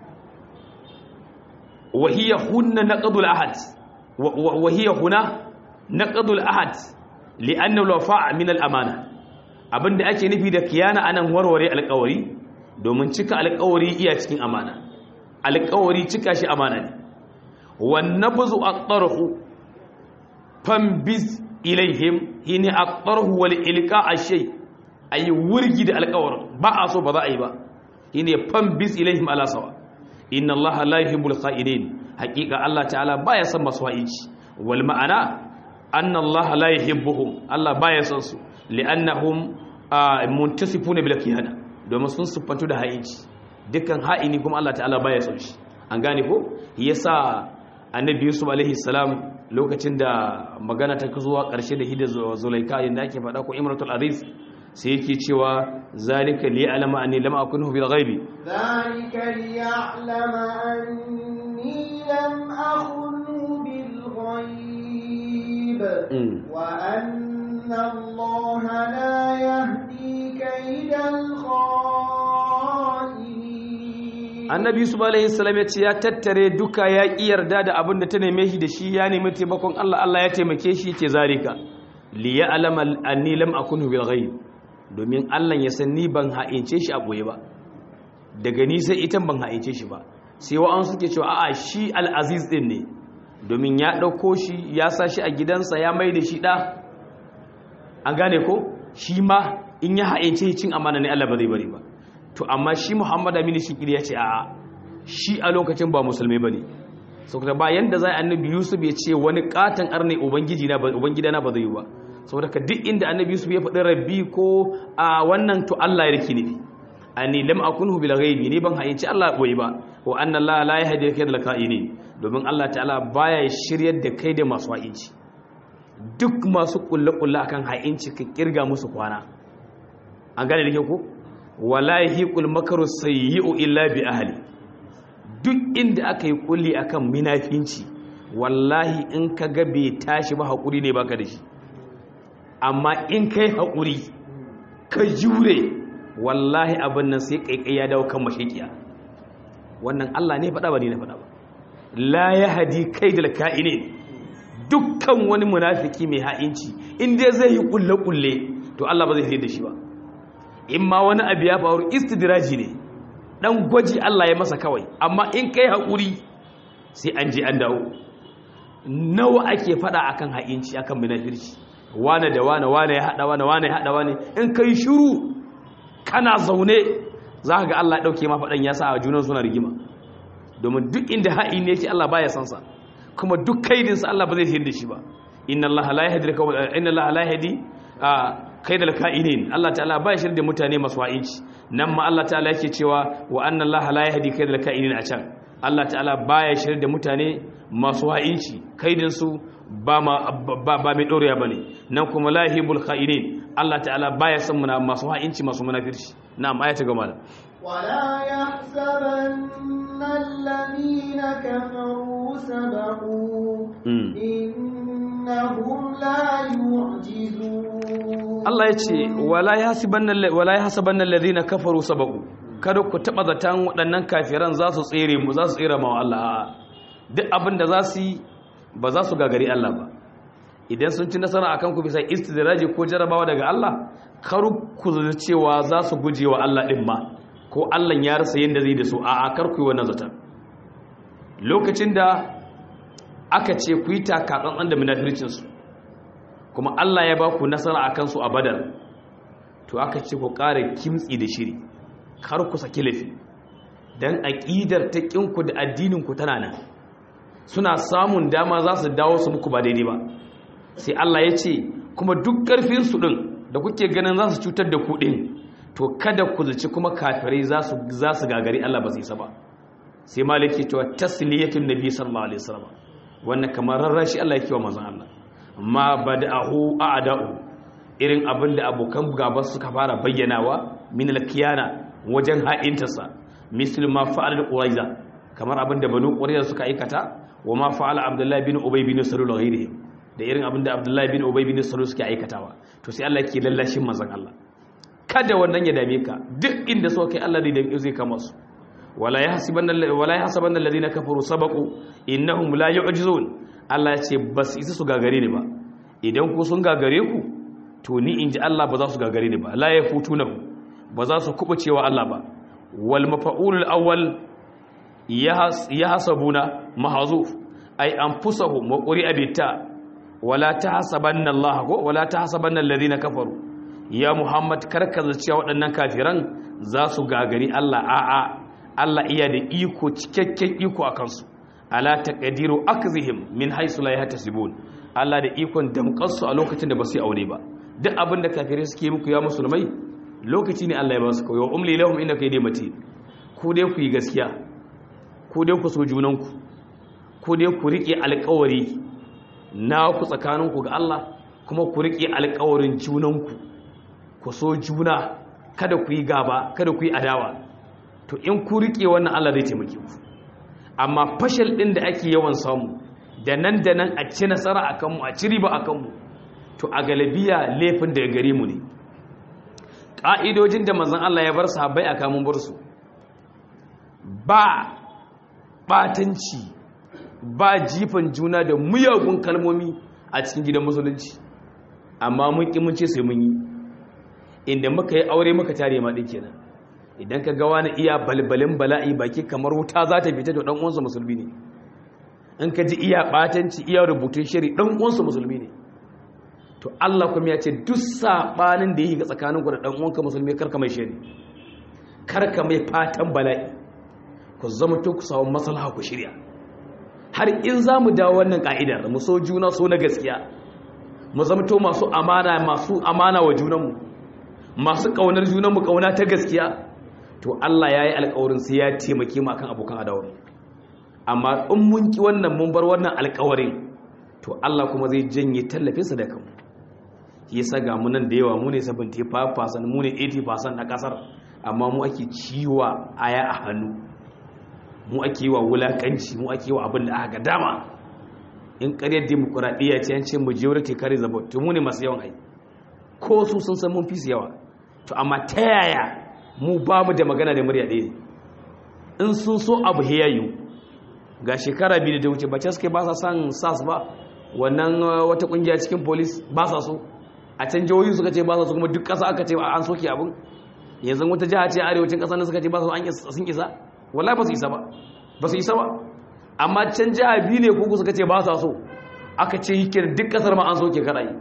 وهي هن نقض العهد وهي هنا نقض العهد لأن الوفاء من الأمانة abin da ake nufi da kiyana anan warware alƙawari domin cika alƙawari iya cikin amana alƙawari cika shi amana ne wan nabzu aqtarhu fambiz ilaihim hini aqtarhu wal ilqa ashay ayi wurgi da alƙawarin ba a so ba za a yi ba hini fambiz ilaihim ala sawa inna allaha la yuhibbul kha'inin haqiqa allah ta'ala baya son masu ha'ici wal ma'ana anna allaha la yuhibbuhum allah baya son su li'annahum muntasifuna bil khiyana domin sun siffantu da ha'ici dukkan ha'ini kuma allah ta'ala baya son shi an gane ko yasa annabi yusuf alaihi salam lokacin da magana ta zuwa karshe da hidda zulaika yanda ake faɗa ko imratul aziz sai yake cewa zalika li alama anni lam akunhu bil ghaibi zalika li ya'lama anni lam akunhu bil ghaib wa anna allaha la yahdi kaydal kha'inin annabi yusuf alaihi salam ya ce ya tattare duka ya ki yarda da abin da ta neme shi da shi ya nemi taimakon Allah Allah ya taimake shi yake zalika li ya'lama anni lam akunhu bil ghaib domin Allah ya san ni ban ha'ince shi a boye ba daga ni sai ita ban ha'ince shi ba sai wa'an suke cewa a'a shi al-aziz din ne domin ya dauko shi ya sa shi a gidansa ya mai da shi da an gane ko shi ma in ya ha'ince cin amana ne Allah ba zai bari ba to amma shi Muhammad Aminu Shikiri ya ce a'a shi a lokacin ba musulmai bane saboda ba yanda zai annabi Yusuf ya ce wani katan arne ubangiji na ubangida na ba zai yi ba saboda ka duk inda annabi yusuf ya faɗi rabbi ko a wannan to Allah ya rike ni ani lam akunhu bil ghaibi ni ban hayyaci Allah boye ba wa anna Allah la yahdi kaydal ka'inin domin Allah ta'ala baya shiryar da kai da masu hayyaci duk masu kulle kulle akan hayyaci ka kirga musu kwana an gane dake ko wala yahiqul makru sayyi'u illa bi ahli duk inda aka yi kulli akan minafinci wallahi in ka ga bai tashi ba hakuri ne baka da shi amma in kai haƙuri ka jure wallahi abin nan sai ƙaiƙai ya dawo kan mashaƙiya wannan Allah ne faɗa ba ne na faɗa ba la ya hadi kai da ka'ine dukkan wani munafiki mai ha'inci in dai zai yi ƙulle-ƙulle to Allah ba zai sai da shi ba in ma wani abu ya faru istidraji ne dan gwaji Allah ya masa kawai amma in kai haƙuri sai an je an dawo nawa ake faɗa akan ha'inci akan munafirci wane da wane wane ya haɗa wane wane ya haɗa wane in kai shiru kana zaune za ka ga Allah ya ɗauke ma faɗan ya sa a junan suna rigima domin duk inda ha'i ne yake Allah baya san sa kuma duk kaidinsa Allah ba zai sayar da shi ba inna Allah la yahdi inna Allah la yahdi kaidal ka'inin Allah ta'ala baya shirya da mutane masu ha'inci nan ma Allah ta'ala yake cewa wa anna Allah la yahdi kaidal ka'inin a can Allah ta'ala baya shirya da mutane masu ha'inci kaidin su ba mai ɗoriya ba ne nan kuma lahibul kha'inin Allah ta'ala baya son muna masu ha'inci masu munafirci na aya ta gama da ولا يحسبن الذين كفروا سبقوا إنهم لا يعجزون Allah ya ce wala yahsabanna alladhina kafaru sabaqu kada ku taba zatan waɗannan kafiran za su tsere mu za su tsere ma Allah duk abin da za su yi ba za su gagari Allah ba idan sun ci nasara akan ku bisa istidraji ko jarabawa daga Allah kar ku zata cewa za su guje wa Allah din ma ko Allah ya rasa yanda zai da su a a kar ku yi wannan zata lokacin da aka ce ku yi takatsantsan da munafircin su kuma Allah ya ba ku nasara akan su a Badar to aka ce ku ƙara kimtsi da shiri kar ku saki lafi dan aqidar ta kinku da addinin ku tana nan suna samun dama za su dawo su muku ba daidai ba sai Allah ya ce kuma duk ƙarfinsu ɗin da kuke ganin za su cutar da ku ɗin to kada ku zaci kuma kafirai za su gagari Allah ba su isa ba sai maliki cewa tasliyatun nabi sallallahu alaihi wasallam wannan kamar rarrashi Allah yake wa manzon Allah ma bada'ahu a'da'u irin abin da abokan gaba suka fara bayyanawa min al-kiyana wajen ha'intarsa misal ma fa'al quraiza kamar abin da banu quraiza suka aikata wa ma fa'ala abdullahi bin ubay bin salul ghairihi da irin abin da abdullahi bin ubay bin salul suke aikatawa to sai Allah yake lallashin manzon Allah kada wannan ya dame ka duk inda so kai Allah da zai kama su wala yahsabanna wala yahsabanna alladhina kafaru sabaqu innahum la yu'jizun Allah ya ce bas isa su gagare ni ba idan ku sun gagare ku to ni inji Allah ba za su gagare ni ba la yafutunahu ba za su kubucewa Allah ba wal mafa'ulul awwal yahsabuna mahzuf ay anfusahum wa quri'a bitta wala tahsabanna Allah ko wala tahsabanna alladhina kafaru ya Muhammad karkaza cewa waɗannan kafiran za su gagari Allah a'a Allah iya da iko cikakken iko a kansu ala taqdiru akzihim min haythu la yahtasibun Allah da ikon damƙarsu a lokacin da ba su yi aure ba duk abin da kafirai suke muku ya musulmai lokaci ne Allah ya ba su kawai umli lahum inna kaydi mati ku dai ku yi gaskiya ku dai ku so junanku ku dai ku rike alƙawari na ku tsakaninku ga Allah kuma ku rike alƙawarin junanku ku so juna kada ku yi gaba kada ku yi adawa to in ku rike wannan Allah zai taimake ku amma fashal din da ake yawan samu da nan da nan a ci nasara a kanmu a ci riba a kanmu to a galabiya laifin daga gare mu ne ƙa'idojin da mazan Allah ya bar sahabbai a kamun bar su ba ɓatanci ba jifan juna da muyagun kalmomi a cikin gidan musulunci amma mun ƙi mun ce sai mun yi inda muka yi aure muka tare ma ɗin kenan idan ka ga wani iya balbalin bala'i baki kamar wuta za ta fita da ɗan uwansa musulmi ne in ka ji iya ɓatanci iya rubutun shiri ɗan uwansa musulmi ne to Allah kuma ya ce duk saɓanin da yi ga tsakaninku da ɗan uwanka musulmi karka mai shiri karka mai fatan bala'i ku zama to ku samu maslaha ku shirya har in za mu dawo wannan ka'idar mu so juna so na gaskiya mu zama to masu amana masu amana wa junanmu masu ƙaunar junanmu ƙauna ta gaskiya to Allah ya yi alƙawarin sai ya taimake mu akan abokan adawar amma in mun ki wannan mun bar wannan alƙawarin to Allah kuma zai janye tallafinsa da kanmu shi yasa ga mu nan da yawa mu ne 75% mu ne 80% na kasar amma mu ake ciwa aya a hannu mu ake yi wa wulakanci mu ake yi wa abin da aka ga dama in ƙaryar demokuraɗiyya ce an ce majority carries the vote to mu ne masu yawan ai ko su sun san mun fi su yawa to amma ta yaya mu ba mu da magana da murya ɗaya in sun so abu heyayu ga shekara biyu da wuce ba ce suke ba sa son sas ba wannan wata kungiya cikin polis ba sa so a can jihohi suka ce ba sa so kuma duk ƙasa aka ce an soke abin yanzu wata jiha ce arewacin ƙasa na suka ce ba sa sun isa wallahi ba su isa ba ba su isa ba amma can jiha biyu ne kuku suka ce ba sa so aka ce yi duk ƙasar ma an soke karayi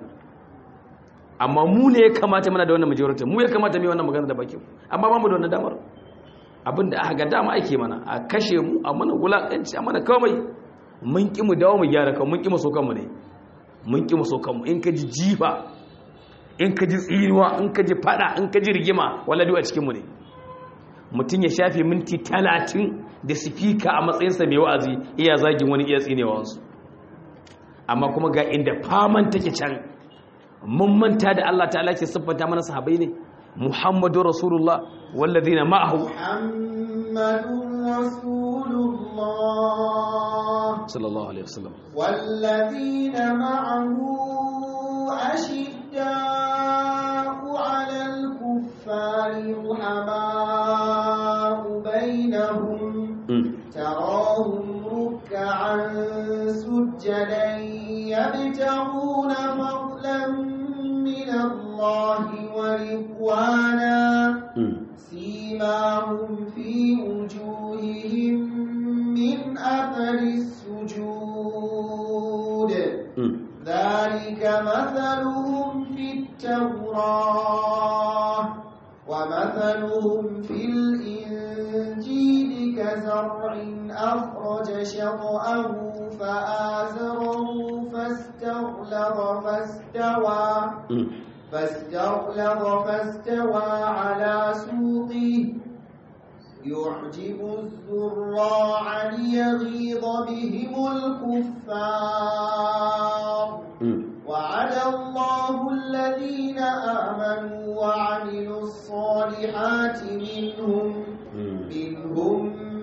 amma mu ne ya kamata mana da wannan majority mu ya kamata mai wannan magana da baki amma ba mu da wannan damar abinda aka ga dama ake mana a kashe mu a mana wulakanci a mana komai mun ki mu dawo mu gyara kan mun ki mu so kanmu ne mun ki mu so kanmu in ka ji jifa in ka ji tsiriwa in ka ji fada in ka ji rigima wala duk a cikin mu ne mutum ya shafe minti talatin da sifika a matsayinsa mai wa'azi iya zagin wani iya tsinewa wasu amma kuma ga inda faman take can mun manta da Allah ta'ala ke siffanta mana sahabbai ne Muhammadu Rasulullah wallazina ma'ahu Muhammadun Rasulullah sallallahu alaihi wasallam wallazina ma'ahu ashidda'u 'alal kuffari ruhama'u bainahum تراهم ركعا سجدا يبتغون إخوانا سيماهم في وجوههم من أثر السجود ذلك مثلهم في التوراة ومثلهم في الإنجيل كزرع أخرج شطأه فآزره فاستغلظ فاستوى فاستغلظ فاستوى على سوقه يعجب الزراع ليغيظ بهم الكفار وعد الله الذين آمنوا وعملوا الصالحات منهم منهم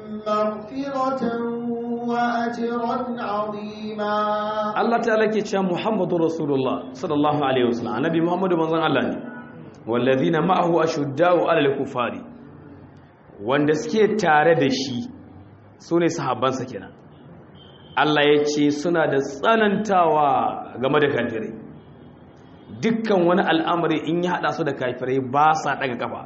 مغفرة وأجرا عظيما Allah ta'ala ke cewa Muhammadu Rasulullah sallallahu alaihi wasallam annabi Muhammadu manzon Allah ne wallazina ma'ahu ashuddau 'alal kufari wanda suke tare da shi sune sahabbansa kenan Allah ya ce suna da tsanantawa game da kafirai dukkan wani al'amari in ya hada su da kafirai ba sa daga kafa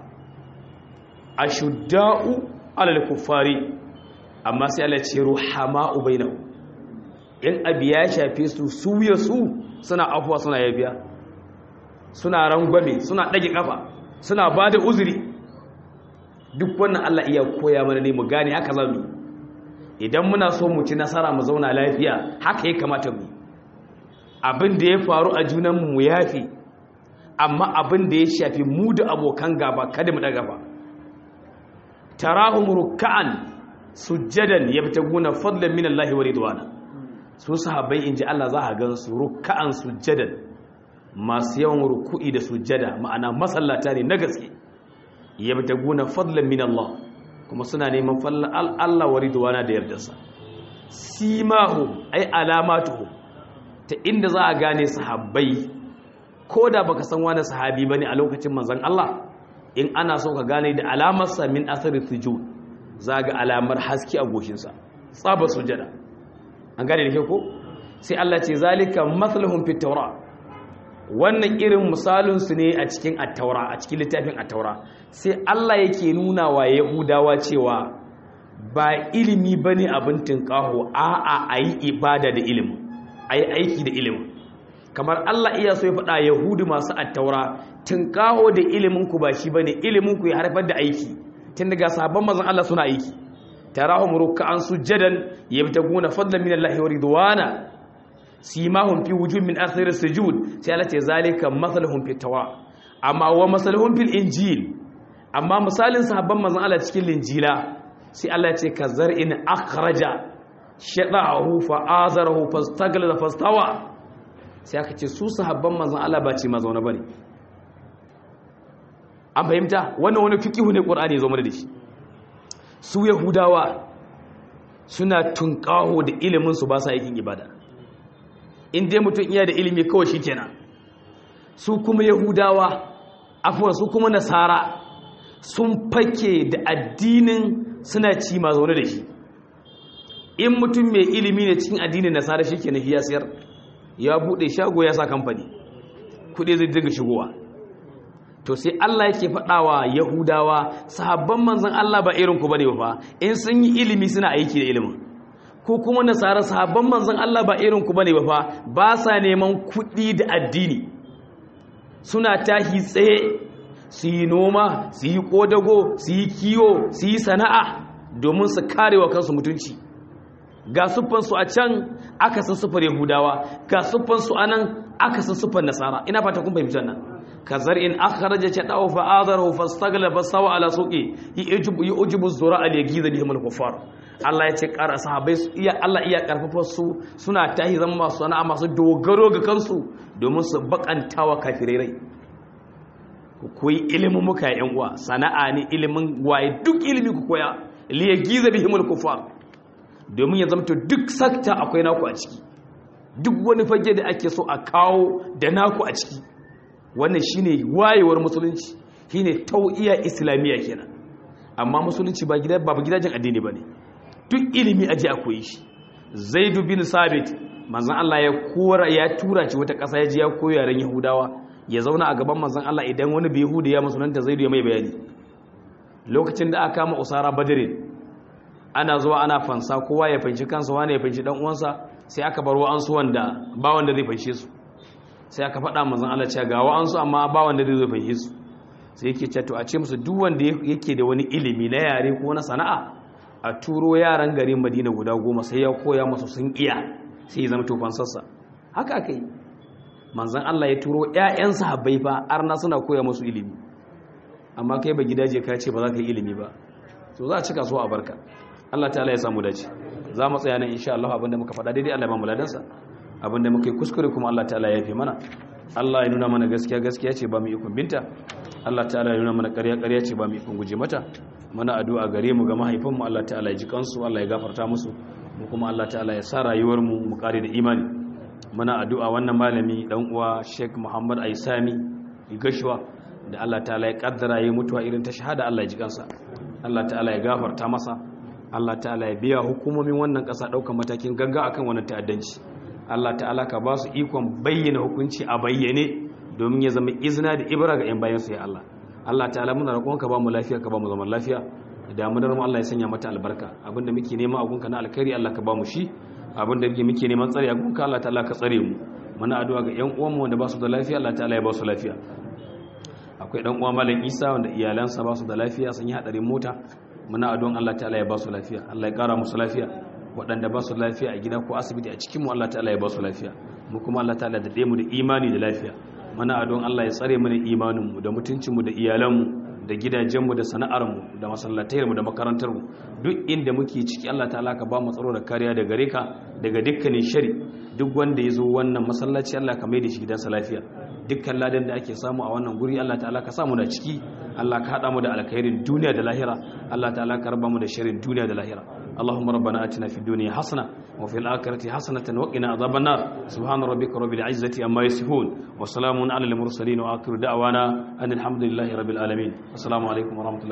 ashuddau 'alal kufari amma sai Allah ya ce ruhama'u bainahum in abu ya shafe su su ya su suna afuwa suna yabiya suna rangwame suna ɗage ƙafa suna ba da uzuri duk wannan Allah iya koya mana ne mu gane haka za mu idan muna so mu ci nasara mu zauna lafiya haka ya kamata mu abin da ya faru a junanmu mu yafi amma abin da ya shafi mu da abokan gaba kada mu ɗaga ba tarahum ruk'an sujjadan yabtaguna fadlan min Allah wa ridwana su sahabbai in ji Allah za a gan su ruka'an sujjadan masu yawan ruku'i da sujjada ma'ana masallata ne na gaske yabtaguna fadlan min Allah kuma suna neman fallan Allah wa ridwana da yardarsa simahum ay alamatuhum ta inda za a gane sahabbai ko da baka san wani sahabi bane a lokacin manzon Allah in ana so ka gane da alamarsa min athari sujud za ga alamar haske a goshinsa tsaba sujjada an gane da ke ko sai Allah ce zalika mathaluhum fit tawra wannan irin misalin su ne a cikin at-taura a cikin littafin at-taura sai Allah yake nuna wa yahudawa cewa ba ilimi bane abin tinkaho a'a ayi ibada da ilimi ayi aiki da ilimi kamar Allah iya so ya faɗa yahudu masu at-taura tinkaho da ilimin ku ba shi bane ilimin ku ya harfar da aiki tun daga sabon manzon Allah suna aiki tarahum ruk'an sujadan yabtaguna fadlan min Allah wa ridwana simahum fi wujuh min athir sujud sai Allah ce zalika mathaluhum fi tawra amma wa mathaluhum fil injil amma misalin sahabban manzon Allah cikin linjila sai Allah ya ce kazar'in akhraja shadahu fa azarahu fastaglala fastawa sai aka ce su sahabban manzon Allah ba ce mazauna bane an fahimta wannan wani fiqihu ne qur'ani ya zo mana da shi su yahudawa suna tunƙaho da iliminsu ba sa aikin ibada in dai mutum iya da ilimi kawai shi kenan su kuma yahudawa afuwa su kuma nasara sun fake da addinin suna ci ma zaune da shi in mutum mai ilimi ne cikin addinin nasara shi kenan ya siyar ya buɗe shago ya sa kamfani kuɗi zai dinga shigowa to sai Allah yake faɗawa Yahudawa sahabban manzon Allah ba irin ku bane ba in sun yi ilimi suna aiki da ilimin ko kuma nasara sahabban manzon Allah ba irin ku bane ba ba sa neman kuɗi da addini suna tahi tsaye su yi noma su yi kodago su yi kiwo su yi sana'a domin su karewa kansu mutunci ga siffansu a can aka san siffar Yahudawa ga siffansu a nan aka san siffar Nasara ina fata kun fahimci wannan kazar in akhraja shadahu fa adarahu fastagla fasawa ala suqi yujibu yujibu zura al yagiza bihim al kuffar Allah ya ce ƙara sahabbai iya Allah iya karfafa su suna tahi zama masu sana'a masu dogaro ga kansu domin su bakantawa kafirai rai ku koyi ilimin muka yan uwa sana'a ne ilimin waye duk ilimi ku koya li yagiza bihim al kuffar domin ya zamto duk sakta akwai naku a ciki duk wani fage da ake so a kawo da naku a ciki wannan shine wayewar musulunci shine tau'iya islamiyya kenan amma musulunci ba gida ba gidajen addini bane duk ilimi aje a koyi shi zaid bin sabit manzon Allah ya kora ya tura ci wata kasa ya je ya koyi yaren yahudawa ya zauna a gaban manzon Allah idan wani bihudi ya musulunta zai ya mai bayani lokacin da aka kama usara badirin ana zuwa ana fansa kowa ya fanshi kansa wani ya fanshi dan uwansa sai aka bar wa'ansu wanda ba wanda zai fanshe su sai aka faɗa manzon Allah cewa ga wa'ansu amma ba wanda zai fanshe su sai yake cewa to a ce musu duk wanda yake da wani ilimi na yare ko na sana'a a turo yaran garin Madina guda goma sai ya koya musu sun iya sai ya zama to fansarsa haka aka yi manzan Allah ya turo ‘ya'yan sahabbai fa arna suna koya musu ilimi amma kai ba gidaje ka ce ba za ka yi ilimi ba so za a cika so a barka Allah ta'ala ya samu dace za mu tsaya nan insha Allah abinda muka faɗa daidai Allah ba mu ladansa abinda muka yi kuskure kuma Allah ta'ala ya fi mana Allah ya nuna mana gaskiya gaskiya ce ba mu ikon binta Allah ta'ala ya nuna mana ƙarya ƙarya ce ba mu ikon guje mata mana addu'a gare mu ga mahaifanmu Allah ta'ala ya ji kansu Allah ya gafarta musu mu kuma Allah ta'ala ya sa rayuwar mu mu kare da imani muna addu'a wannan malami dan uwa Sheikh Muhammad Aisami Gashwa da Allah ta'ala ya kaddara yi mutuwa irin ta shahada Allah ya ji kansa Allah ta'ala ya gafarta masa Allah ta'ala ya biya hukumomin wannan ƙasa ɗaukar matakin gagga akan wannan ta'addanci Allah ta'ala ka ba su ikon bayyana hukunci a bayyane domin ya zama izina da ibra ga 'yan bayansu ya Allah Allah ta'ala muna roƙon ka ba mu lafiya ka ba mu zaman lafiya damunar mu Allah ya sanya mata albarka abinda muke nema a gunka na alkhairi Allah ka ba mu shi abinda muke neman tsare a gunka Allah ta'ala ka tsare mu muna addu'a ga 'yan uwanmu wanda ba su da lafiya Allah ta'ala ya ba su lafiya akwai dan uwa malam Isa wanda iyalansa ba su da lafiya sun yi hadarin mota muna addu'an Allah ta'ala ya ba su lafiya Allah ya kara musu lafiya waɗanda ba su lafiya a gida ko asibiti a cikinmu Allah ta'ala ya ba su lafiya mu kuma Allah ta'ala da ɗaya mu da imani da lafiya mana adon Allah ya tsare mana imaninmu da mutuncinmu da iyalanmu da gidajenmu da sana'armu da masallatayarmu da makarantarmu duk inda muke ciki Allah ta'ala ka ba mu tsaro da kariya da gare ka daga dukkanin shari duk wanda ya zo wannan masallaci Allah ka mai da shi gidansa lafiya dukkan ladan da ake samu a wannan guri Allah ta'ala ka samu da ciki Allah ka haɗa mu da alkhairin duniya da lahira Allah ta'ala ka raba mu da sharrin duniya da lahira اللهم ربنا آتنا في الدنيا حسنة وفي الآخرة حسنة وقنا عذاب النار سبحان ربك رب العزة عما يصفون وسلام على المرسلين وآخر دعوانا أن الحمد لله رب العالمين السلام عليكم ورحمة الله